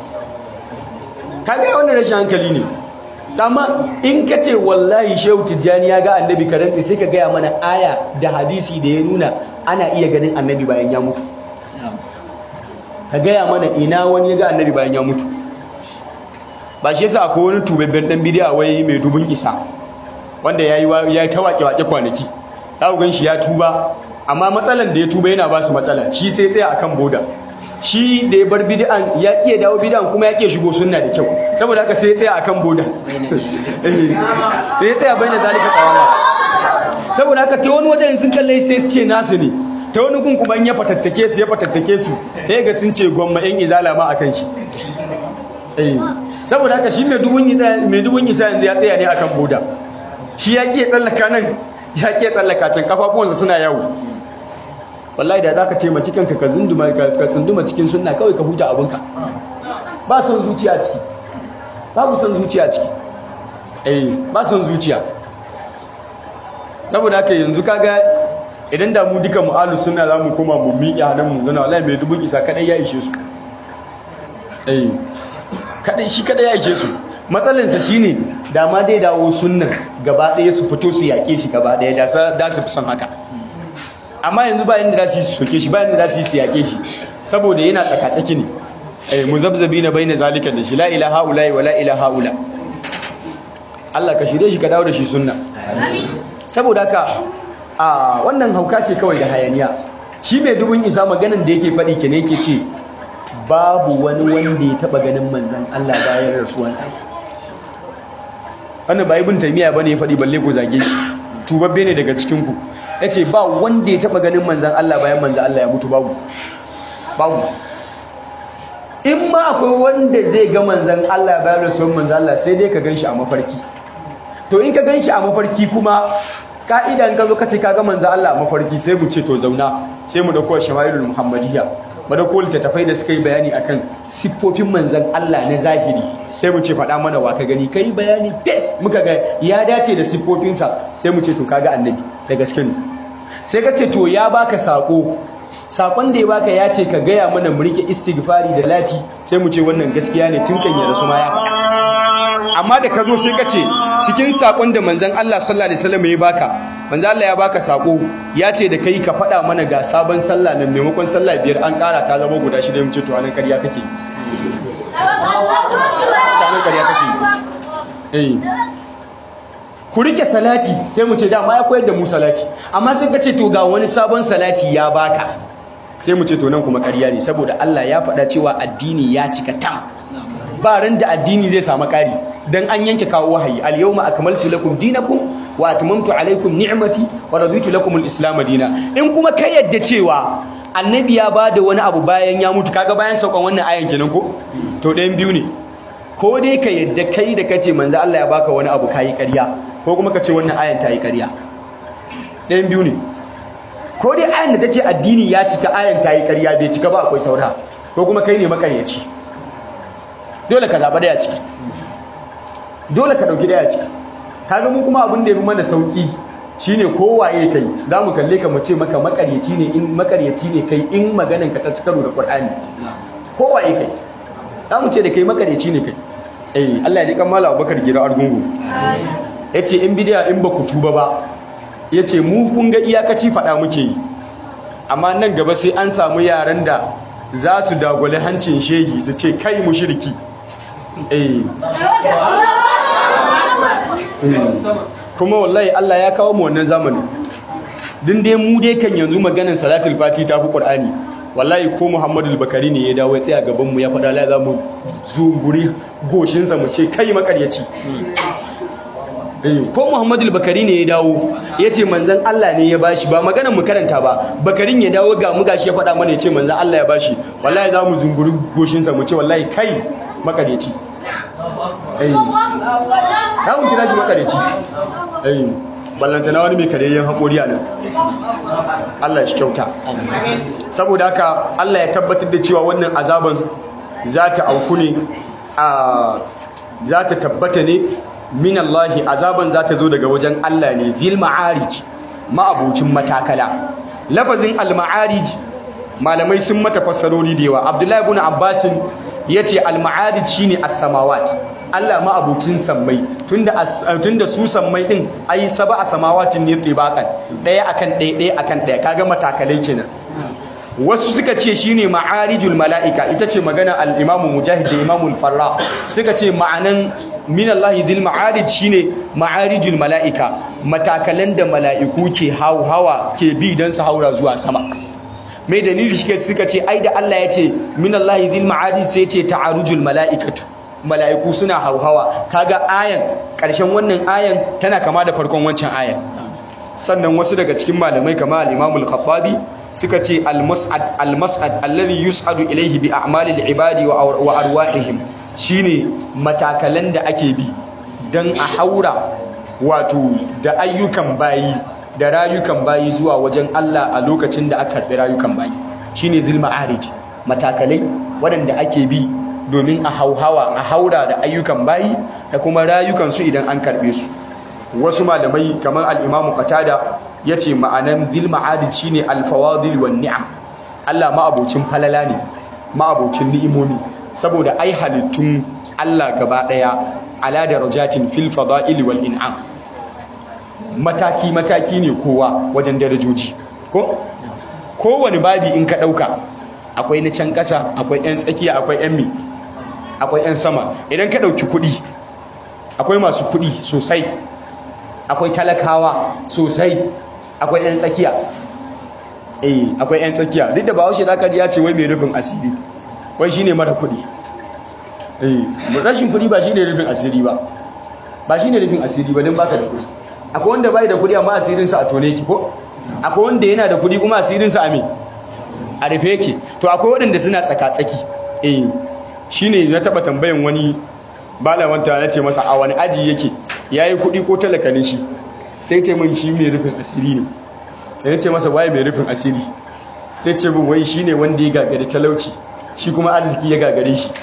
kaga wannan rashin hankali ne amma in ka ce wallahi shehu tijjani ya ga annabi ka rantse sai ka gaya mana aya da hadisi da ya nuna ana iya ganin annabi bayan ya mutu ka gaya mana ina wani ya ga annabi bayan ya mutu ba shi yasa akwai wani tubabben dan bidiya wai mai dubun isa wanda yayi ya ta wake wake kwanaki dawo gan shi ya tuba amma matsalan da ya tuba yana ba su matsala shi sai tsaya akan boda shi da ya bar bid'an ya iya dawo bid'an kuma ya iya shigo sunna da kyau saboda haka sai ya tsaya akan boda eh ya tsaya bayyana zalika qawama saboda haka ta wani wajen sun kalle sai su ce nasu ne ta wani kun kuma ya fatattake su ya fatattake su sai ga sun ce gwamma yan izala ma akan shi eh saboda haka shi mai dubun isa mai dubun isa yanzu ya tsaya ne akan boda shi ya ke tsallaka nan ya ke tsallaka can kafafuwansa suna yawo wallahi da zaka taimaki kanka ka zunduma ka tsunduma cikin sunna kawai ka huta abinka ba son zuciya ciki babu son zuciya ciki eh ba son zuciya saboda haka yanzu kaga idan da mu duka mu'alu sunna zamu koma mu miƙe hannun mu zana wallahi mai dubun isa kadai ya ishe su eh kadai shi kadai ya ishe su matsalinsa shine da ma dai dawo sunnan gaba ɗaya su fito su yaƙe shi gaba ɗaya da su fi son haka amma yanzu ba yanda za su yi su soke shi ba yanda za su yi su yaƙe shi saboda yana tsakatsaki ne eh muzabzabi na baina zalika da shi la ilaha illa wa la ilaha illa Allah ka shirye shi ka dawo da shi sunna saboda haka a wannan hauka ce kawai da hayaniya shi mai dubun isa maganan da yake faɗi ke ne yake ce babu wani wanda ya taɓa ganin manzan Allah bayan rasuwansa wannan ba ibn taymiya bane ya faɗi balle ku zage shi tubabbe ne daga cikin ku yace ba wanda ya taba ganin manzon Allah bayan manzon Allah ya mutu babu babu in ma akwai wanda zai ga manzon Allah bayan rasuwan manzon Allah sai dai ka ganshi a mafarki to in ka ganshi a mafarki kuma ka'ida in ka zo ka ce ka ga manzon Allah a mafarki sai mu ce to zauna sai mu dauko shama'ilul muhammadiyya mu dauko littattafai da suka yi bayani akan siffofin manzon Allah na zahiri sai mu ce faɗa mana wa ka gani kai bayani fes muka ga ya dace da siffofinsa sai mu ce to kaga annabi da gaske ne sai ka ce to ya baka sako sakon da ya baka ya ce ka gaya mana mu rike istighfari da lati sai mu ce wannan gaskiya ne tun kan ya rasu ma ya amma da ka zo sai ka ce cikin sakon da manzon Allah sallallahu alaihi wasallam ya baka manzon Allah ya baka sako ya ce da kai ka faɗa mana ga sabon sallah nan maimakon sallah biyar an ƙara ta zama guda shida mu ce to anan ƙarya kake anan ƙarya kake eh ku rike salati sai mu ce dama ya koyar da mu salati amma sai ka ce to ga wani sabon salati ya baka sai mu ce to nan kuma ƙarya ne saboda Allah ya faɗa cewa addini ya cika tam ba ran da addini zai samu ƙari dan an yanke kawo wahayi al yawma akmaltu lakum dinakum wa atmamtu alaykum ni'mati wa raditu lakum al islam dina in kuma ka yadda cewa annabi ya bada wani abu bayan ya mutu kaga bayan saukan wannan ayan kenan ko to ɗayan biyu ne ko dai ka yadda kai da kace manzo Allah ya baka wani abu kai ƙarya ko kuma kace wannan ayan ta yi ƙarya ɗayan biyu ne ko dai ayan da tace addini ya cika ayan ta yi ƙarya bai cika ba akwai saura ko kuma kai ne makaryaci dole ka zaba daya ciki dole ka dauki daya ciki kaga mu kuma abin da yafi mana sauki shine kowaye kai za mu kalle ka mu ce maka makaryaci ne in makaryaci ne kai in maganan ka ta ci karo da Qur'ani kowaye kai za mu ce da kai makaryaci ne kai eh Allah ya ji kan Malam Abubakar Gira Argungu yace in bidiya in ba ku tuba ba yace mu kun ga iyakaci fada muke yi amma nan gaba sai an samu yaran da za su dagwale hancin shegi su ce kai mushriki eh kuma wallahi Allah ya kawo mu wannan zamani din dai mu dai kan yanzu maganin salatul fati ta fi qur'ani wallahi ko Muhammadu bakari ne ya dawo ya tsaya gaban mu ya faɗa la za mu zunguri goshin sa mu ce kai makaryaci ko Muhammadu bakari ne ya dawo ya ce manzon Allah ne ya bashi ba maganar mu karanta ba bakarin ya dawo ga mu gashi ya faɗa mana ya ce manzon Allah ya bashi wallahi za mu zunguri goshin sa mu ce wallahi kai makaryaci za mu kira shi makareci ballantana wani mai kareyyen haƙori a nan Allah shi kyauta saboda haka Allah ya tabbatar da cewa wannan azaban za ta auku ne a za ta tabbata ne min Allahi azaban za ta zo daga wajen Allah ne zil ma'arij ma'abucin matakala lafazin al-ma'arij malamai sun mata fassarori da yawa Abdullahi ibn Abbas yace al-ma'arij shine as-samawat Allah ma'abucin sammai tunda tunda su sammai din ai saba a samawatin ne tsibakan daya akan daya daya akan daya kaga matakalai kenan wasu suka ce shine ma'arijul mala'ika ita ce magana al-Imam Mujahid da Imam al-Farra suka ce ma'anan min Allah dhil ma'arij shine ma'arijul mala'ika matakalan da mala'iku ke hawa ke bi dan su haura zuwa sama mai dalili shi suka ce ai da Allah ya ce min Allah dhil ma'arij sai ya ce ta'arujul mala'ikatu mala'iku suna hauhawa kaga ayan ƙarshen wannan ayan tana kama da farkon wancan ayan sannan wasu daga cikin malamai kama al-Imam al-Khattabi suka ce al-mas'ad al-mas'ad alladhi yus'adu ilayhi bi a'malil ibadi wa arwahihim shine matakalan da ake bi dan a haura wato da ayyukan bayi da rayukan bayi zuwa wajen Allah a lokacin da aka karbi rayukan bayi shine zil ma'arij matakalai waɗanda ake bi domin a hauhawa a haura da ayyukan bayi da kuma rayukansu idan an karbe su wasu malamai kamar al-imamu qatada yace ma'anan zil ma'adid shine al-fawadil wan ni'am Allah ma'abocin falala ne ma'abocin ni'imomi saboda ai halittun Allah gaba daya ala darajatin fil fada'il wal in'am mataki mataki ne kowa wajen darajoji ko kowane babi in ka dauka akwai na can kasa akwai yan tsakiya akwai yan mi akwai 'yan sama idan ka ɗauki kuɗi akwai masu kuɗi sosai akwai talakawa sosai akwai 'yan tsakiya eh akwai 'yan tsakiya duk da ba washe da ya ce wai mai rufin asiri wai shine mara kuɗi eh rashin kuɗi ba shine rufin asiri ba ba shine rufin asiri ba don baka da kuɗi akwai wanda bai da kuɗi amma asirinsa a tone ki ko akwai wanda yana da kuɗi kuma asirinsa a me a rufe yake to akwai waɗanda suna tsaka-tsaki eh shine na taba tambayan wani malamanta ya ce masa a wani aji yake yayi kuɗi ko talaka ne shi sai ce min shi mai rufin asiri ne ya ce masa waye mai rufin asiri sai ce min wai shine wanda ya gagari talauci shi kuma arziki ya gagare shi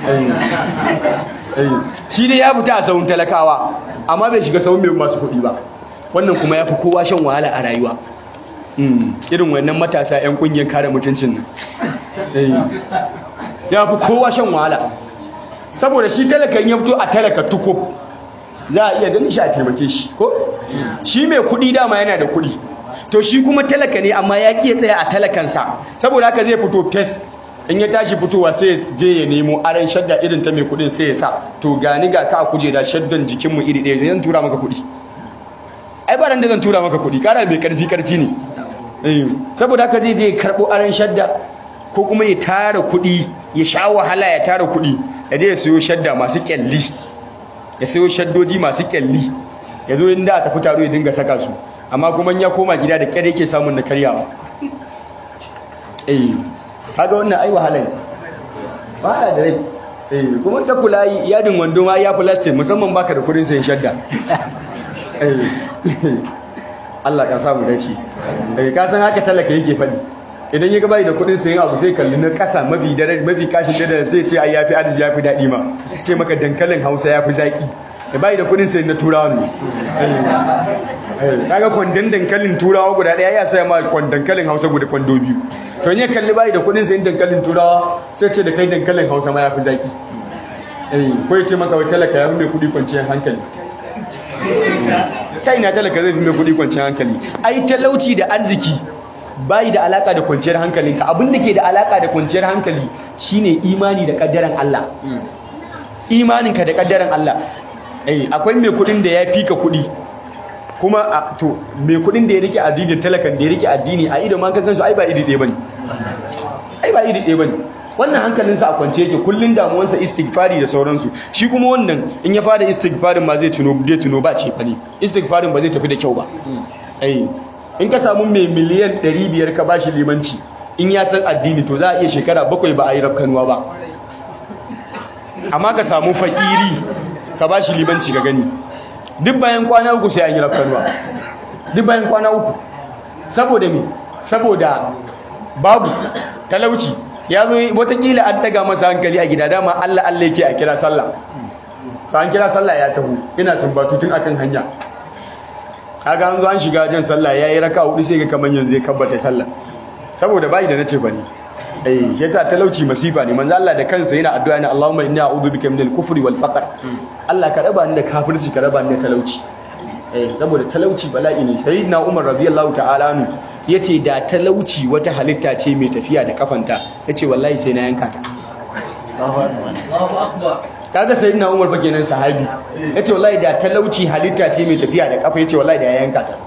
shi dai ya fita a sahun talakawa amma bai shiga sahun mai masu kuɗi ba wannan kuma ya fi kowa shan wahala a rayuwa irin wannan matasa 'yan ƙungiyar kare mutuncin nan ya fi kowa shan wahala saboda shi talakan ya fito a talaka tuko za a iya ganin shi a taimake shi ko shi mai kuɗi dama yana da kuɗi to shi kuma talaka ne amma ya ƙi tsaya a talakansa saboda haka zai fito fes in ya tashi fitowa sai ya je ya nemo aran shadda irin ta mai kuɗin sai ya sa to gani ga ka a kujera shaddan jikinmu iri ɗaya zan tura maka kuɗi ai ba da zan tura maka kuɗi ƙara mai ƙarfi ƙarfi ne saboda haka zai je ya karɓo aran shadda ko kuma ya tara kuɗi ya sha wahala ya tara kuɗi ya je ya sayo shadda masu kyalli ya sayo shaddoji masu kyalli ya zo inda a tafi taro ya dinga saka su amma kuma ya koma gida da kyar yake samun na karyawa eh kaga wannan ai wahala ne wahala da rai eh kuma ta kula yadin wando ma ya plastic musamman baka da kudin sayan shadda Allah ka samu dace eh ka san haka talaka yake faɗi idan ya bai da kudin sayan abu sai kalli na kasa mafi dare mafi kashin da sai ce ai yafi arziki yafi dadi ma ce maka dankalin Hausa yafi zaki da bai da kudin sai na turawa ne kaga kwandon dankalin turawa guda daya ya saya ma dankalin hausa guda kwando biyu to ne kalli bai da kudin sai dankalin turawa sai ce da kai dankalin hausa ma ya fi zaki ko ya ce maka wai talaka ya fi mai kudi kwanciyar hankali ta ina talaka zai fi mai kudi kwanciyar hankali ai talauci da arziki bai da alaka da kwanciyar hankalinka abin da ke da alaka da kwanciyar hankali shine imani da kaddaran Allah imaninka da kaddaran Allah eh akwai mai kudin da ya fika kudi kuma to mai kudin da ya rike addinin talakan da ya rike addini a ido man kansu ai ba iri ɗaya bane ai ba iri ɗaya bane wannan hankalinsa a kwance yake kullun damuwarsa istighfari da sauransu shi kuma wannan in ya fara istighfarin ma zai tuno zai tuno ba ce fa ne istighfarin ba zai tafi da kyau ba eh in ka samu mai miliyan 500 ka bashi limanci in ya san addini to za a iya shekara bakwai ba a yi rafkanuwa ba amma ka samu fakiri ka bashi limanci ka gani duk bayan kwana uku sai an yi rafkanuwa duk bayan kwana uku saboda me saboda babu talauci ya zo watakila an daga masa hankali a gida dama Allah Allah yake a kira sallah to an kira sallah ya taho ina sumbatu tun akan hanya kaga an zo an shiga jan sallah yayi raka hudu sai ga kaman yanzu ya kabbata sallah saboda bai da nace bane eh shi yasa talauci masifa ne manzo Allah da kansa yana addu'a ne Allahumma inni a'udhu bika minal kufri wal faqr Allah ka raba ni da kafirci ka raba ni da talauci eh saboda talauci bala'i ne sayyidina Umar radiyallahu ta'ala anhu yace da talauci wata halitta ce mai tafiya da kafanta yace wallahi sai na yanka ta Allahu akbar kaga sayyidina Umar fa kenan sahabi yace wallahi da talauci halitta ce mai tafiya da kafa yace wallahi da ya yanka ta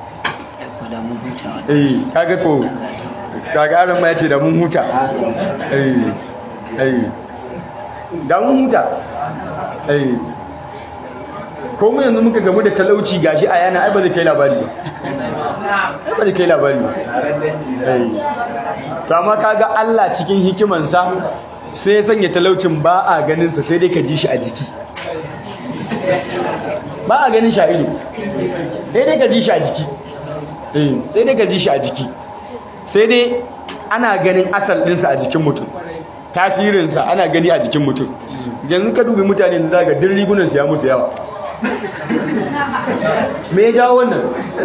eh kaga ko kaga aran ma yace da mun huta eh eh da mun huta eh ko mu yanzu muka gamu da talauci gashi a yana ai ba zai kai labari ba ai ba zai kai labari ba eh to amma kaga Allah cikin hikimansa sai ya sanya talaucin ba a ganin sa sai dai ka ji shi a jiki ba a ganin shi a ido sai dai ka ji shi a jiki eh sai dai ka ji shi a jiki sai dai ana ganin asal ɗinsa a jikin mutum tasirinsa ana gani a jikin mutum yanzu ka dubi mutane da zaga din rigunansu ya musu yawa me ya jawo wannan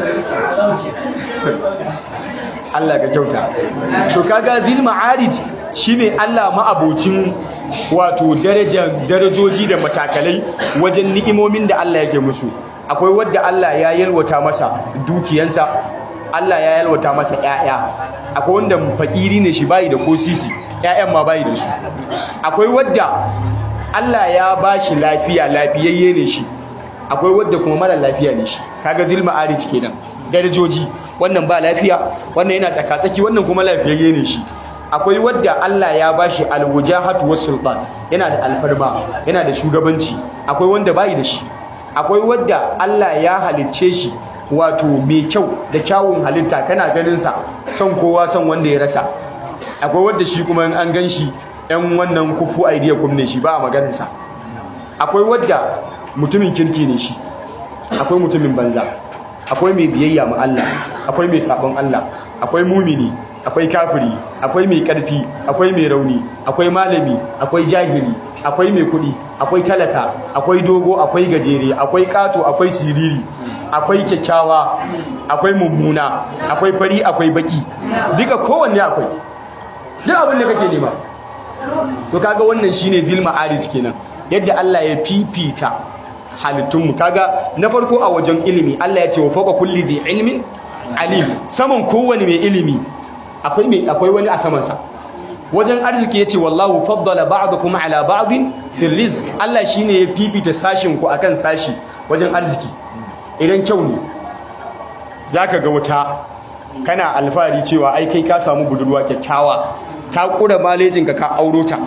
Allah ka kyauta to kaga zil ma'arij shine Allah ma'abocin wato darajar darajoji da matakalai wajen ni'imomin da Allah yake musu akwai wadda Allah ya yalwata masa dukiyansa Allah ya yalwata masa ƴaƴa akwai wanda fakiri ne shi bayi da ko sisi ƴaƴan ma bayi da su akwai wadda Allah ya bashi lafiya lafiyayye ne shi akwai wadda kuma mara lafiya ne shi kaga zil ma'arij kenan darajoji wannan ba lafiya wannan yana tsakatsaki wannan kuma lafiyayye ne shi akwai wadda Allah ya bashi alwujahatu was sultan yana da alfarma yana da shugabanci akwai wanda bai da shi akwai wadda Allah ya halicce shi wato mai kyau da kyawun halitta kana ganin sa son kowa son wanda ya rasa akwai wadda shi kuma in an ganshi ɗan wannan kufu idea kum ne shi ba a maganar sa akwai wadda mutumin kirki ne shi akwai mutumin banza akwai mai biyayya ma Allah akwai mai sabon Allah akwai mumini akwai kafiri akwai mai karfi akwai mai rauni akwai malami akwai jahili akwai mai kudi akwai talaka akwai dogo akwai gajere akwai kato akwai siriri akwai kyakkyawa akwai mummuna akwai fari akwai baki duka kowanne akwai duk abin da kake nema to kaga wannan shine zil ma'arij kenan yadda Allah ya fifita halittunmu kaga na farko a wajen ilimi Allah ya ce wa fawqa kulli dhi ilmin alim saman kowane mai ilimi akwai mai akwai wani a saman sa wajen arziki yace wallahu faddala ba'dakum ala ba'din fil rizq Allah shine ya fifita sashin ku akan sashi wajen arziki idan kyau ne zaka ga wata kana alfahari cewa ai kai ka samu budurwa kyakkyawa ka kura malejin ka ka auro ta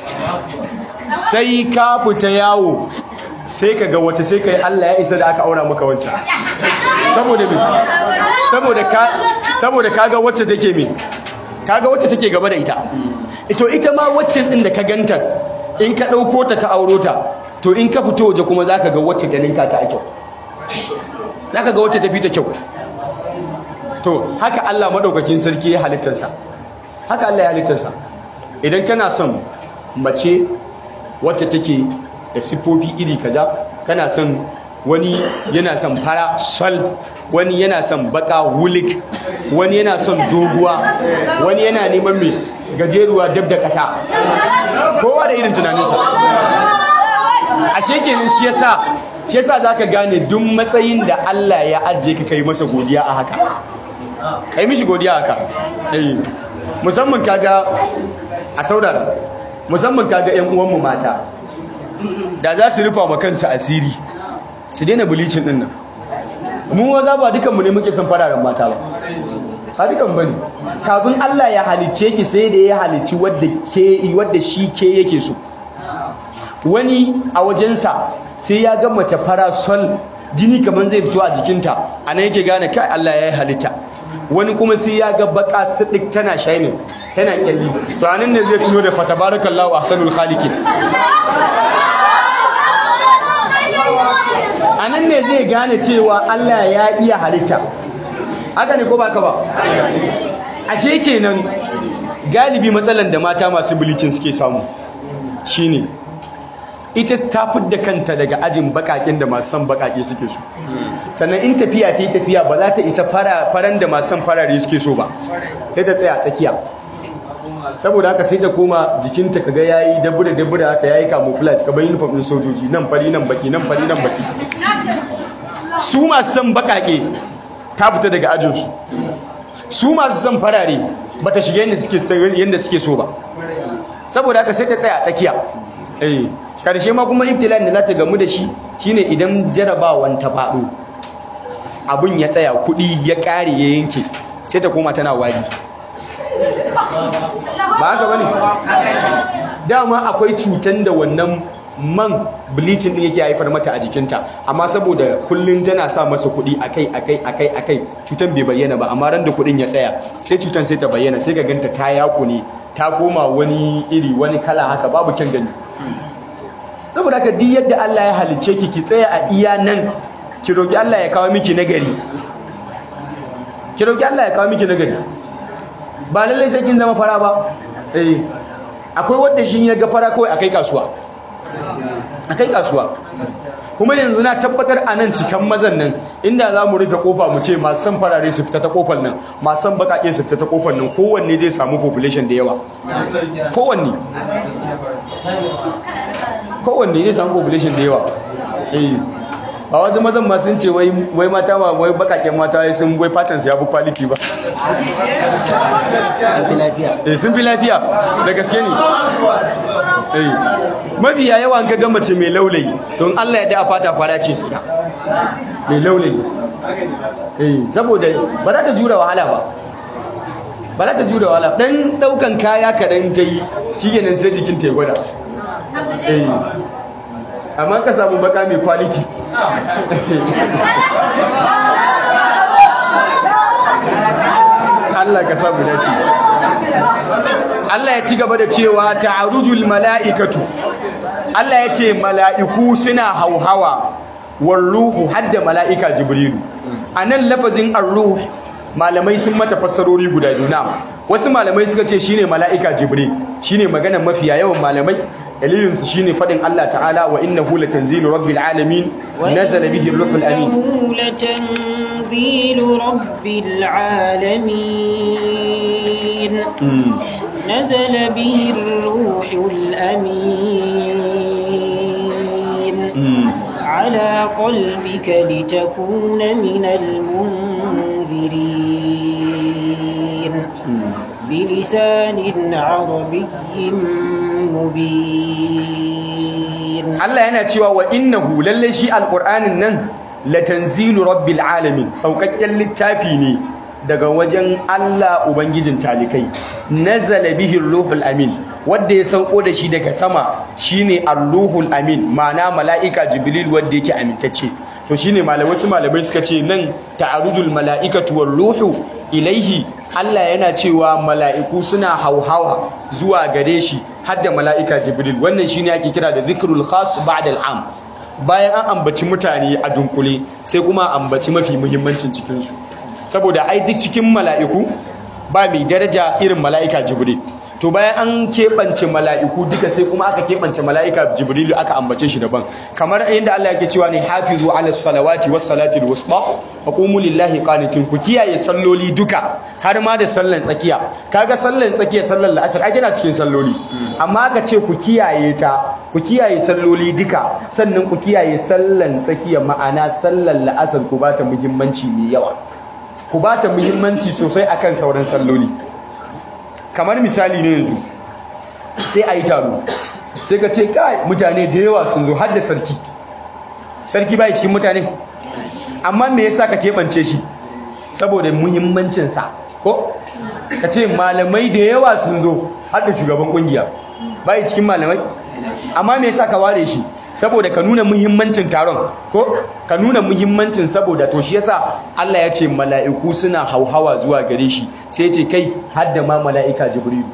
sai ka fita yawo sai ka ga wata sai ka yi Allah ya isa da aka aura maka wancan saboda me saboda ka saboda kaga wacce take me kaga wacce take gaba da ita ito ita ma waccan din da ka ganta in ka dauko ta ka auro ta to in ka fito waje kuma zaka ga wacce ta ninka ta a kyau zaka ga wacce ta fi ta kyau to haka Allah madaukakin sarki ya halittarsa haka Allah ya halittarsa idan kana son mace wacce take da siffofi iri kaza kana son wani yana son fara sol wani yana son baka wulik wani yana son doguwa wani yana neman mai gajeruwa dab da ƙasa kowa da irin tunaninsa ashe kenan shi yasa shi yasa zaka gane duk matsayin da Allah ya ajiye ka kai masa godiya a haka kai mishi godiya haka eh musamman kaga a saurara musamman kaga ƴan uwanmu mata da za su rufa ma kansu asiri su daina bulicin din nan mu waza ba dukanmu ne muke son fararen mata ba ba dukan bane kafin Allah ya halicce ki sai da ya halicci wadda ke wadda shi ke yake so wani a wajensa sai ya ga mace fara sol jini kamar zai fito a jikinta a nan yake gane kai Allah ya yi halitta wani kuma sai ya ga baka sidik tana shining tana kyalli to anan ne zai tuno da fatabarakallahu ahsanul khaliqin anan ne zai gane cewa Allah ya iya halitta haka ne ko baka ba ashe kenan galibi matsalan da mata masu bilicin suke samu shine ita ta fidda kanta daga ajin bakakin da masu son bakake suke so sannan in tafiya ta yi tafiya ba za ta isa faran da masu son farare suke so ba sai ta tsaya tsakiya saboda haka sai ta koma jikinta kaga yayi dabura dabura haka yayi camouflage kamar uniform din sojoji nan fari nan baki nan fari nan baki su masu son bakake ta fita daga ajin su su masu son farare bata shiga yadda suke yadda suke so ba saboda haka sai ta tsaya tsakiya eh karshe ma kuma ibtila'in da za ta gamu da shi shine idan jarabawan ta faɗo abun ya tsaya kuɗi ya ƙare ya yanke sai ta koma tana wari ba haka bane dama akwai cutan da wannan man bleaching din yake haifar mata a jikinta amma saboda kullun tana sa masa kuɗi akai akai akai akai cutan bai bayyana ba amma ran da kuɗin ya tsaya sai cutan sai ta bayyana sai ka ganta ta yaku ne ta koma wani iri wani kala haka babu kyan gani saboda haka duk yadda Allah ya halice ki ki tsaya a iya nan ki roki Allah ya kawo miki nagari ki roki Allah ya kawo miki nagari ba lallai sai kin zama fara ba eh akwai wanda shi ya ga fara kawai akai kasuwa akai kasuwa kuma yanzu na tabbatar a nan cikan mazan nan inda za mu rufe kofa mu ce masu san farare su fita ta kofar nan masu san bakaƙe su fita ta kofar nan kowanne zai samu population da yawa kowanne kowanne zai samu population da yawa eh ba wasu mazan ma sun ce wai mata ma wai bakaƙen mata wai sun wai fatan su ya fi quality ba sun fi lafiya eh sun fi lafiya da gaske ne eh mabiya yawa ga ga mace mai laulayi don Allah ya da fata fara ce su da mai laulayi eh saboda ba za ta jura wahala ba ba za ta jura wahala dan daukan kaya kadan ta yi shikenan sai jikin ta ya gwada eh amma ka samu baka mai quality Allah ka samu dace Allah ya ci gaba da cewa ta'arujul mala'ikatu Allah ya ce mala'iku suna hauhawa walruhu hadda mala'ika jibrilu anan lafazin ar-ruh malamai sun mata fassarori guda biyu na wasu malamai suka ce shine mala'ika jibril shine magana mafiya yawan malamai dalilin su shine fadin Allah ta'ala wa innahu latanzilu rabbil alamin nazala bihi ar-ruhul amin لتنزيل رب العالمين نزل به الروح الأمين على قلبك لتكون من المنذرين بلسان عربي مبين Allah yana cewa wa innahu lalle shi alqur'anin nan latanzilu rabbil alamin saukakken littafi ne daga wajen Allah ubangijin talikai nazala bihi ruhul amin wanda ya sauko da shi daga sama shine ar-ruhul amin ma'ana mala'ika jibril wanda yake amintacce to shine malamai wasu malamai suka ce nan ta'arujul mala'ikatu war ruhu ilaihi Allah yana cewa mala'iku suna hauhawa zuwa gare shi hadda mala'ika jibril wannan shine ake kira da zikrul khas ba'da al'am bayan an ambaci mutane a dunkule sai kuma ambaci mafi muhimmancin cikinsu saboda ai duk cikin mala'iku ba mai daraja irin mala'ika jibril to bayan an keɓance mala'iku duka sai kuma aka keɓance mala'ika jibrilu aka ambace shi daban kamar yadda Allah yake cewa ne hafizu ala salawati was salati al wusta wa qumu lillahi qanitin ku kiyaye salloli duka har ma da sallan tsakiya kaga sallan tsakiya sallan la'asar ake na cikin salloli amma aka ce ku kiyaye ta ku kiyaye salloli duka sannan ku kiyaye sallan tsakiya ma'ana sallan la'asar ku bata muhimmanci mai yawa ku bata muhimmanci sosai akan sauran salloli kamar misali ne yanzu sai a yi taro sai ka ce kai mutane da yawa sun zo har da sarki sarki bai cikin mutane amma me yasa ka keɓance shi saboda muhimmancinsa ko ka ce malamai da yawa sun zo har da shugaban kungiya bai cikin malamai amma me yasa ka ware shi saboda ka nuna muhimmancin taron ko ka nuna muhimmancin saboda to shi yasa Allah ya ce mala'iku suna hauhawa zuwa gare shi sai ya ce kai hadda ma mala'ika jibrilu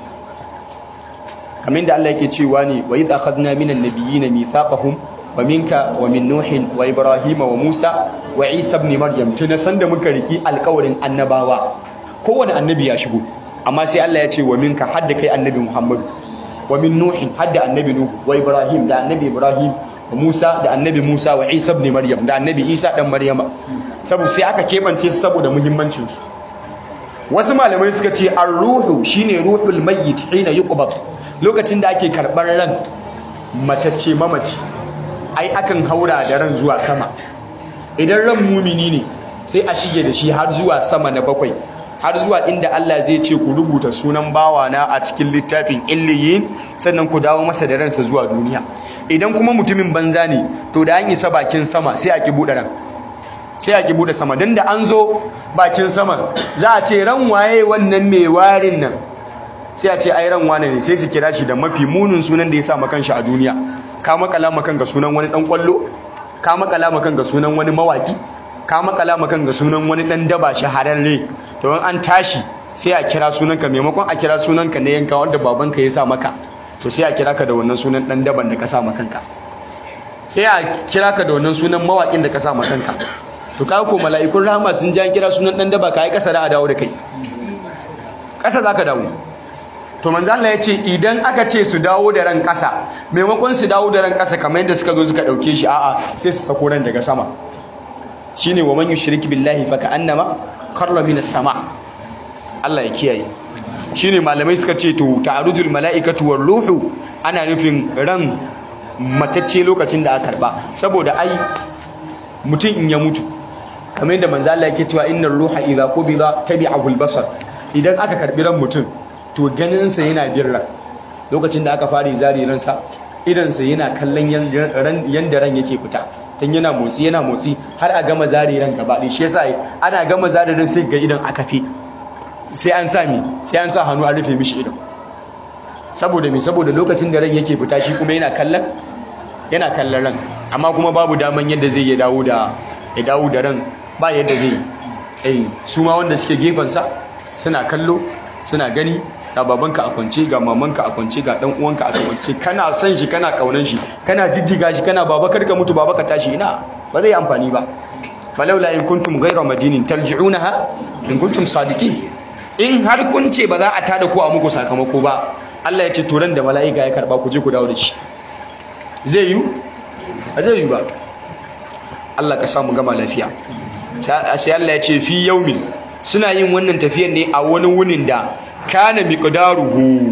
kamar da Allah yake cewa ne wa idh akhadna minan nabiyyin mithaqahum wa minka wa min nuhin wa ibrahima wa musa wa isa ibn maryam tuna sanda muka riki alƙawarin annabawa kowane annabi ya shigo amma sai Allah ya ce wa minka hadda kai annabi muhammad wa min nuhin hadda annabi nuhu wa ibrahim da annabi ibrahim wa musa da annabi musa wa isa ibn maryam da annabi isa dan maryama saboda sai aka kebance su saboda muhimmancin su wasu malamai suka ce ar-ruhu shine ruhul mayyit hina yuqbad lokacin da ake karɓar ran matacce mamaci ai akan haura da ran zuwa sama idan ran mumini ne sai a shige da shi har zuwa sama na bakwai har zuwa inda Allah zai ce ku rubuta sunan bawana a cikin littafin illiyin sannan ku dawo masa da ransa zuwa duniya idan kuma mutumin banza ne to da an isa bakin sama sai a ki buɗe ran sai a ki buɗe sama dan da an zo bakin sama za a ce ran waye wannan mai warin nan sai a ce ai ran wane ne sai su kira shi da mafi munin sunan da ya sa makan shi a duniya ka makala makan ga sunan wani dan kwallo ka makala makan ga sunan wani mawaki ka makala makan ga sunan wani dan daba shahararre to in an tashi sai a kira sunanka maimakon a kira sunanka na yanka wanda babanka ya sa maka to sai a kira ka da wannan sunan dan daban da ka sa makanka sai a kira ka da wannan sunan mawakin da ka sa makanka to ka ko mala'ikun rahama sun ji an kira sunan dan daba ka yi kasa da a dawo da kai kasa za ka dawo to manzo Allah ya ce idan aka ce su dawo da ran ƙasa maimakon su dawo da ran ƙasa kamar yadda suka zo suka ɗauke shi a'a sai su sako ran daga sama shine wa man yushrik billahi fa ka'annama kharra minas sama Allah ya kiyaye shine malamai suka ce to ta'arujul mala'ikatu war ruhu ana nufin ran matacce lokacin da aka karba saboda ai mutum in ya mutu kamar yadda manzo Allah yake cewa innar ruha idza qubida tabi'ahu al-basar idan aka karbi ran mutum to ganinsa yana birra lokacin da aka fara zari ransa idansa yana kallon yanda ran yake fita tun yana motsi yana motsi har a gama zari ran gaba ɗaya shi yasa ana gama zari ran sai ga idan aka fi sai an sa mi sai an sa hannu a rufe mishi idan saboda me saboda lokacin da ran yake fita shi kuma yana kallon yana kallon ran amma kuma babu daman yadda zai ya dawo da ya dawo da ran ba yadda zai yi su ma wanda suke gefensa suna kallo suna gani ga babanka a kwance ga mamanka a kwance ga dan uwanka a kwance kana san shi kana kaunan shi kana jijjiga shi kana baba karka mutu baba ka tashi ina ba zai amfani ba falaula in kuntum ghayra madinin tarji'unaha in kuntum sadiqin in har kun ce ba za a tada ko a muku sakamako ba Allah ya ce to ran da mala'ika ya karba ku je ku dawo da shi zai yi ba zai yi ba Allah ka samu gama lafiya sai Allah ya ce fi yaumin suna yin wannan tafiyar ne a wani wunin da kana miqdaruhu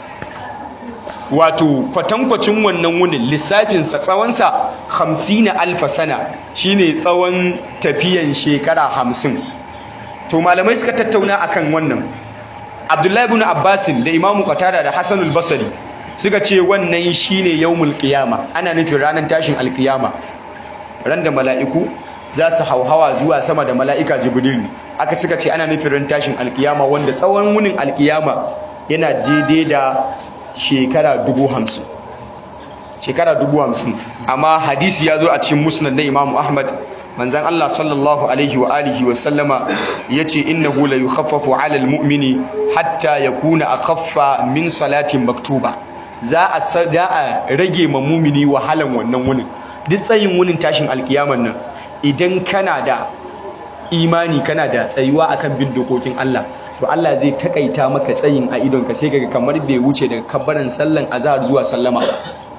wato kwatankwacin wannan wunin lissafinsa tsawonsa hamsina alfa sana shine tsawon tafiyan shekara hamsin to malamai suka tattauna akan wannan abdullahi ibn abbasin da imamu qatada da hasanul basri suka ce wannan shine yawmul qiyama ana nufin ranar tashin alqiyama ran da mala'iku za su hauhawa zuwa sama da mala'ika jibril aka suka ce ana nufin ran tashin alqiyama wanda tsawon wunin alqiyama yana daidai da shekara dubu hamsin shekara dubu hamsin amma hadisi ya zo a cikin musnad na imamu ahmad manzan allah sallallahu alaihi wa alihi wa sallama ya ce innahu la yukhaffafu ala almu'mini hatta yakuna akhaffa min salatin maktuba za a za a rage ma mumini wahalan wannan wunin duk tsayin wunin tashin alkiyaman nan idan kana da imani kana da tsayuwa akan bin dokokin Allah to Allah zai takaita maka tsayin a idonka sai kaga kamar bai wuce daga kabbaran sallan azhar zuwa sallama ba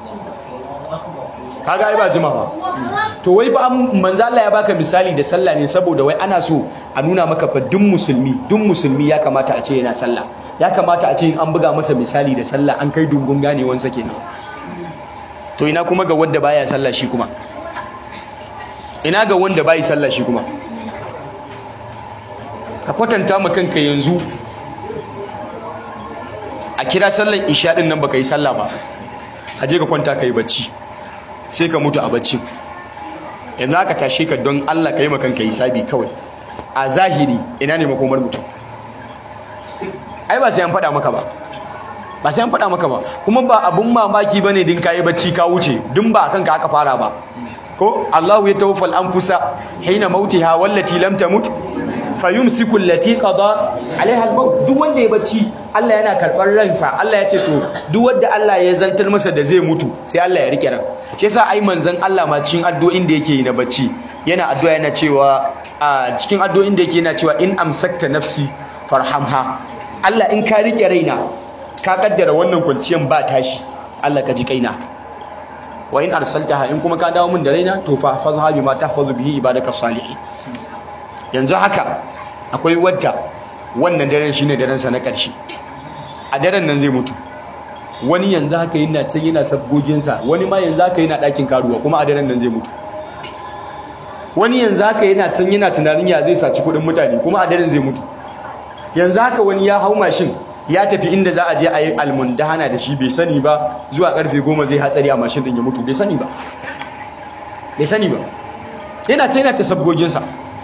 kaga ai ba jima ba to wai ba manzo Allah ya baka misali da sallah ne saboda wai ana so a nuna maka fa duk musulmi duk musulmi ya kamata a ce yana sallah ya kamata a ce an buga masa misali da sallah an kai dungun ganewansa kenan to ina kuma ga wanda baya sallah shi kuma ina ga wanda bai sallah shi kuma ka kwatanta ma kanka yanzu a kira sallan isha din nan baka yi sallah ba a je ka kwanta kai bacci sai ka mutu a bacci yanzu aka tashe ka don Allah ka yi ma kanka hisabi kawai a zahiri ina ne makomar mutum ai ba sai an faɗa maka ba ba sai an faɗa maka ba kuma ba abun mamaki bane din kayi bacci ka wuce din ba kanka aka fara ba ko Allahu yatawaffal anfusa hina mautiha wallati lam tamut fayumsiku allati qada alaiha al-maut duk wanda ya bacci Allah yana karɓar ransa Allah ya ce to duk wanda Allah ya zantar masa da zai mutu sai Allah ya rike ran shi yasa ai manzon Allah ma cikin addu'o'in da yake yi na bacci yana addu'a yana cewa a cikin addu'o'in da yake yana cewa in amsakta nafsi farhamha Allah in ka rike raina ka kaddara wannan kwanciyan ba tashi Allah ka ji kaina wa in arsaltaha in kuma ka dawo min da raina to fa fazha bima tahfazu bihi ibadaka salihin yanzu haka akwai wadda wannan daren shine daren sa na ƙarshe a daren nan zai mutu wani yanzu haka yana can yana sabgogin sa wani ma yanzu haka yana ɗakin karuwa kuma a daren nan zai mutu wani yanzu haka yana can yana tunanin ya zai saci kuɗin mutane kuma a daren zai mutu yanzu haka wani ya hau mashin ya tafi inda za a je a yi almundahana da shi bai sani ba zuwa karfe goma zai hatsari a mashin din ya mutu bai sani ba bai sani ba yana ta yana ta sabgoginsa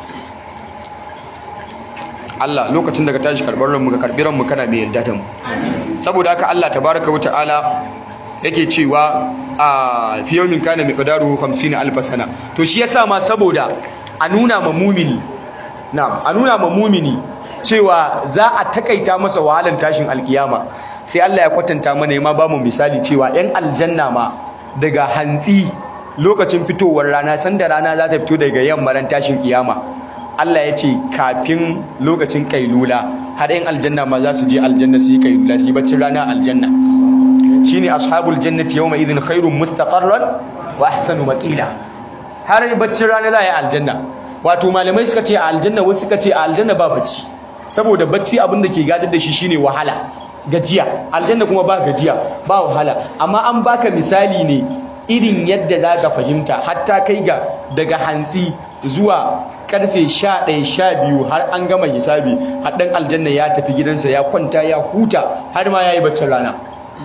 Allah lokacin daga tashi karɓar ranmu ka karɓi ranmu kana mai yarda da mu saboda haka Allah tabaraka wa ta'ala yake cewa a fi yawmin kana miqdaruhu 50 alf sana to shi yasa ma saboda a nuna ma mumini na a nuna ma mumini cewa za a takaita masa wahalar tashin alkiyama sai Allah ya kwatanta mana ma ba mu misali cewa yan aljanna ma daga hantsi lokacin fitowar rana sanda rana za ta fito daga yamma ran tashin kiyama Allah ya ce kafin lokacin kailula har yan aljanna ma za su je aljanna su yi kailula su yi baccin rana aljanna shine ashabul jannati yawma idhin khairun mustaqarran wa ahsanu maqila har baccin rana za a yi aljanna wato malamai suka ce a aljanna wasu suka ce a aljanna ba bacci saboda bacci abin da ke gadar da shi shine wahala gajiya aljanna kuma ba gajiya ba wahala amma an baka misali ne irin yadda za ka fahimta hatta kai ga daga hantsi zuwa karfe 11 12 har an gama hisabi har dan aljanna ya tafi gidansa ya kwanta ya huta har ma yayi baccin rana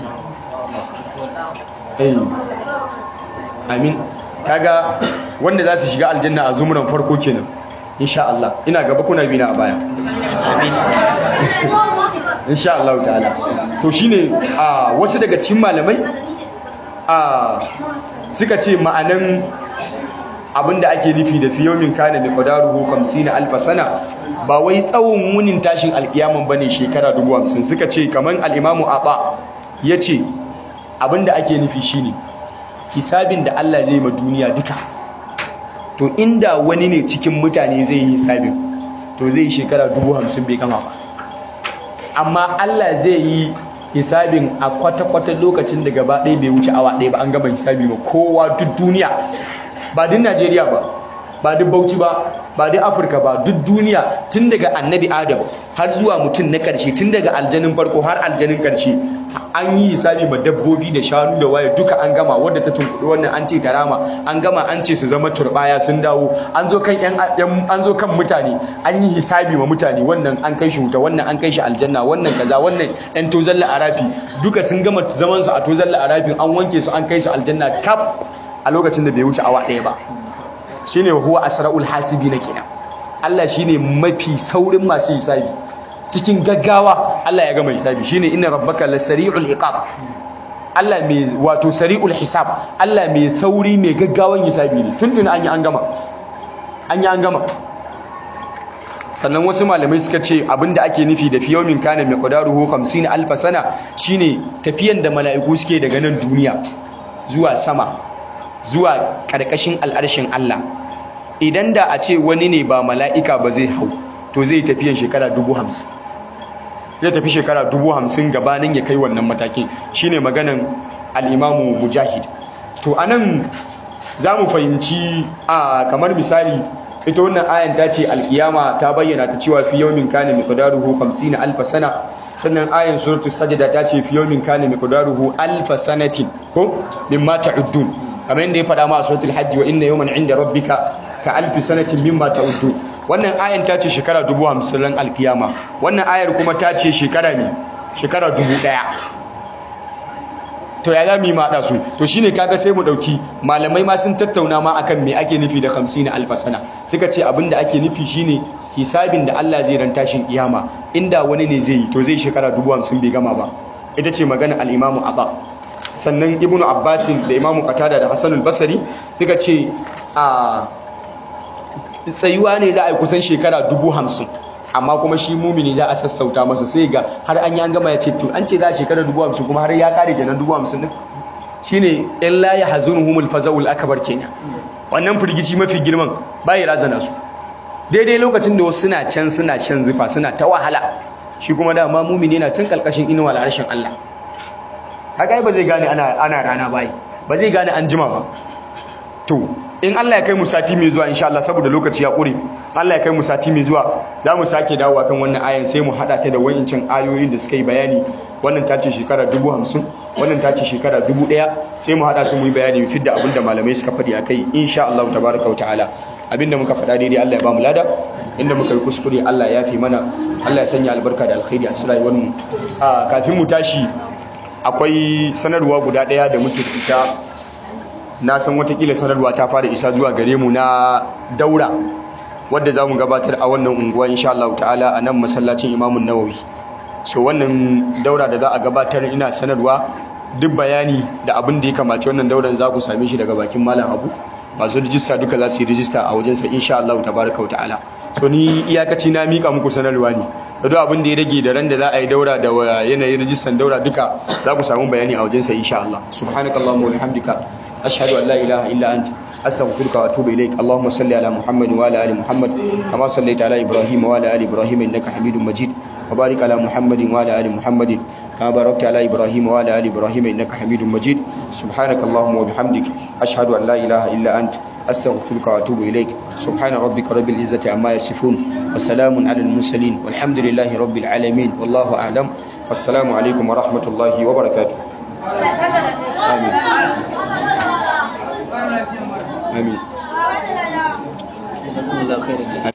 eh amin kaga wanda za su shiga aljanna a zumuran farko kenan insha Allah ina gaba kuna bina a baya insha Allah ta'ala to shine a wasu daga cikin malamai a suka ce ma'anan abinda ake nufi da fiyomin kana da qadaruhu 50 alf sana ba wai tsawon wunin tashin alkiyaman bane shekara 50 suka ce kaman al-imamu aba yace abinda ake nufi shine hisabin da Allah zai ma duniya duka to inda wani ne cikin mutane zai yi hisabin to zai yi shekara dubu hamsin bai gama ba amma Allah zai yi hisabin a kwata-kwata lokacin da gaba ɗaya bai wuce awa ɗaya ba an gama hisabi ba kowa duk duniya ba duk Najeriya ba ba duk Bauchi ba ba duk Afirka ba duk duniya tun daga annabi Adam har zuwa mutum na ƙarshe tun daga aljanin farko har aljanin ƙarshe an yi hisabi ma dabbobi da shanu da waye duka an gama wadda ta tunkuɗi wannan an ce ta rama an gama an ce su zama turbaya sun dawo an zo kan yan an zo kan mutane an yi hisabi ma mutane wannan an kai shi wuta wannan an kai shi aljanna wannan kaza wannan yan tozalla arafi duka sun gama zaman su a tozalla arafin an wanke su an kai su aljanna kaf a lokacin da bai wuce awa ɗaya ba shine huwa asraul hasibina kenan Allah shine mafi saurin masu hisabi cikin gaggawa Allah ya gama hisabi shine inna rabbaka lasari'ul iqab Allah mai wato sari'ul hisab Allah mai sauri mai gaggawan hisabi ne tuntuni an yi an gama an yi an gama sannan wasu malamai suka ce abinda ake nufi da fiyomin kana mai qadaruhu 50 alf sana shine tafiyan da mala'iku suke daga nan duniya zuwa sama zuwa karkashin al'arshin Allah idan da a ce wani ne ba mala'ika ba zai hau to zai tafiyan shekara dubu hamsin zai tafi shekara dubu hamsin gabanin ya kai wannan matakin shine maganan al'imamu mujahid to anan za mu fahimci a kamar misali ita wannan ayan ta ce alkiyama ta bayyana ta cewa fi yawmin kana miqdaruhu 50 alf sana sannan ayan suratul sajda ta ce fi yawmin kana miqdaruhu alf sanatin ko mimma ta'uddun kamar yadda ya faɗa ma a suratul hajj wa inna yawman 'inda rabbika ka alf sanatin mimma ta'uddun wannan ayan ta ce shekara dubu hamsin ran alkiyama wannan ayar kuma ta ce shekara ne shekara dubu ɗaya to ya za mu yi maɗa su to shine kaga sai mu ɗauki malamai ma sun tattauna ma akan me ake nufi da hamsin alfasana suka ce abin da ake nufi shine hisabin da Allah zai ran tashin kiyama inda wani ne zai yi to zai shekara dubu hamsin bai gama ba ita ce magana al-imamu abba sannan ibnu abbasin da imamu qatada da hasanul basri suka ce a tsayuwa ne za a yi kusan shekara dubu hamsin amma kuma shi mumini za a sassauta masa sai ga har an yi an gama ya ce to an ce za a shekara dubu hamsin kuma har ya kare kenan dubu hamsin din shine in la ya hazunu humul faza'ul akbar kenan wannan firgici mafi girman bai razana su daidai lokacin da wasu suna can suna shan zufa suna ta wahala shi kuma dama mumini yana can kalkashin inuwa al'arshin Allah haka ba zai gane ana ana rana bai ba zai gane an jima ba to in Allah ya kai mu sati mai zuwa insha Allah saboda lokaci ya ƙure Allah ya kai mu sati mai zuwa za mu sake dawowa kan wannan ayan sai mu hada ta da wayincin ayoyin da suka yi bayani wannan ta ce shekara dubu hamsin wannan ta ce shekara dubu ɗaya sai mu hada su mu yi bayani mu fidda abin da malamai suka faɗi a kai insha Allah tabaraka wa ta'ala abinda muka faɗa daidai Allah ya ba mu lada inda muka yi kuskure Allah ya fi mana Allah ya sanya albarka da alkhairi a rayuwar mu a kafin mu tashi akwai sanarwa guda ɗaya da muke fita na san watakila sanarwa ta fara isa zuwa gare mu na daura wadda za mu gabatar a wannan unguwa insha Allah ta'ala a nan masallacin imamun nawawi so wannan daura da za a gabatar ina sanarwa duk bayani da abin da ya kamace wannan dauran za ku same shi daga bakin malam abu masu rijista duka za su yi rijista a wajensa insha Allah tabaraka wa ta'ala so ni iyakaci na mika muku sanarwa ne da duk abin da ya rage da ran da za a yi daura da yanayin rijistan daura duka za ku samu bayani a wajensa insha Allah subhanakallahumma wa bihamdika ashhadu an la ilaha illa anta astaghfiruka wa atubu ilaik allahumma salli ala muhammad wa ala ali muhammad kama sallaita ala ibrahim wa ala ali ibrahim innaka hamidum majid wa barik ala muhammad wa ala ali muhammad كما باركت على إبراهيم وعلى آل إبراهيم إنك حميد مجيد سبحانك اللهم وبحمدك أشهد أن لا إله إلا أنت أستغفرك وأتوب إليك سبحان ربك رب العزة عما يصفون وسلام على المرسلين والحمد لله رب العالمين والله أعلم والسلام عليكم ورحمة الله وبركاته آمين آمين جزاكم الله خيرا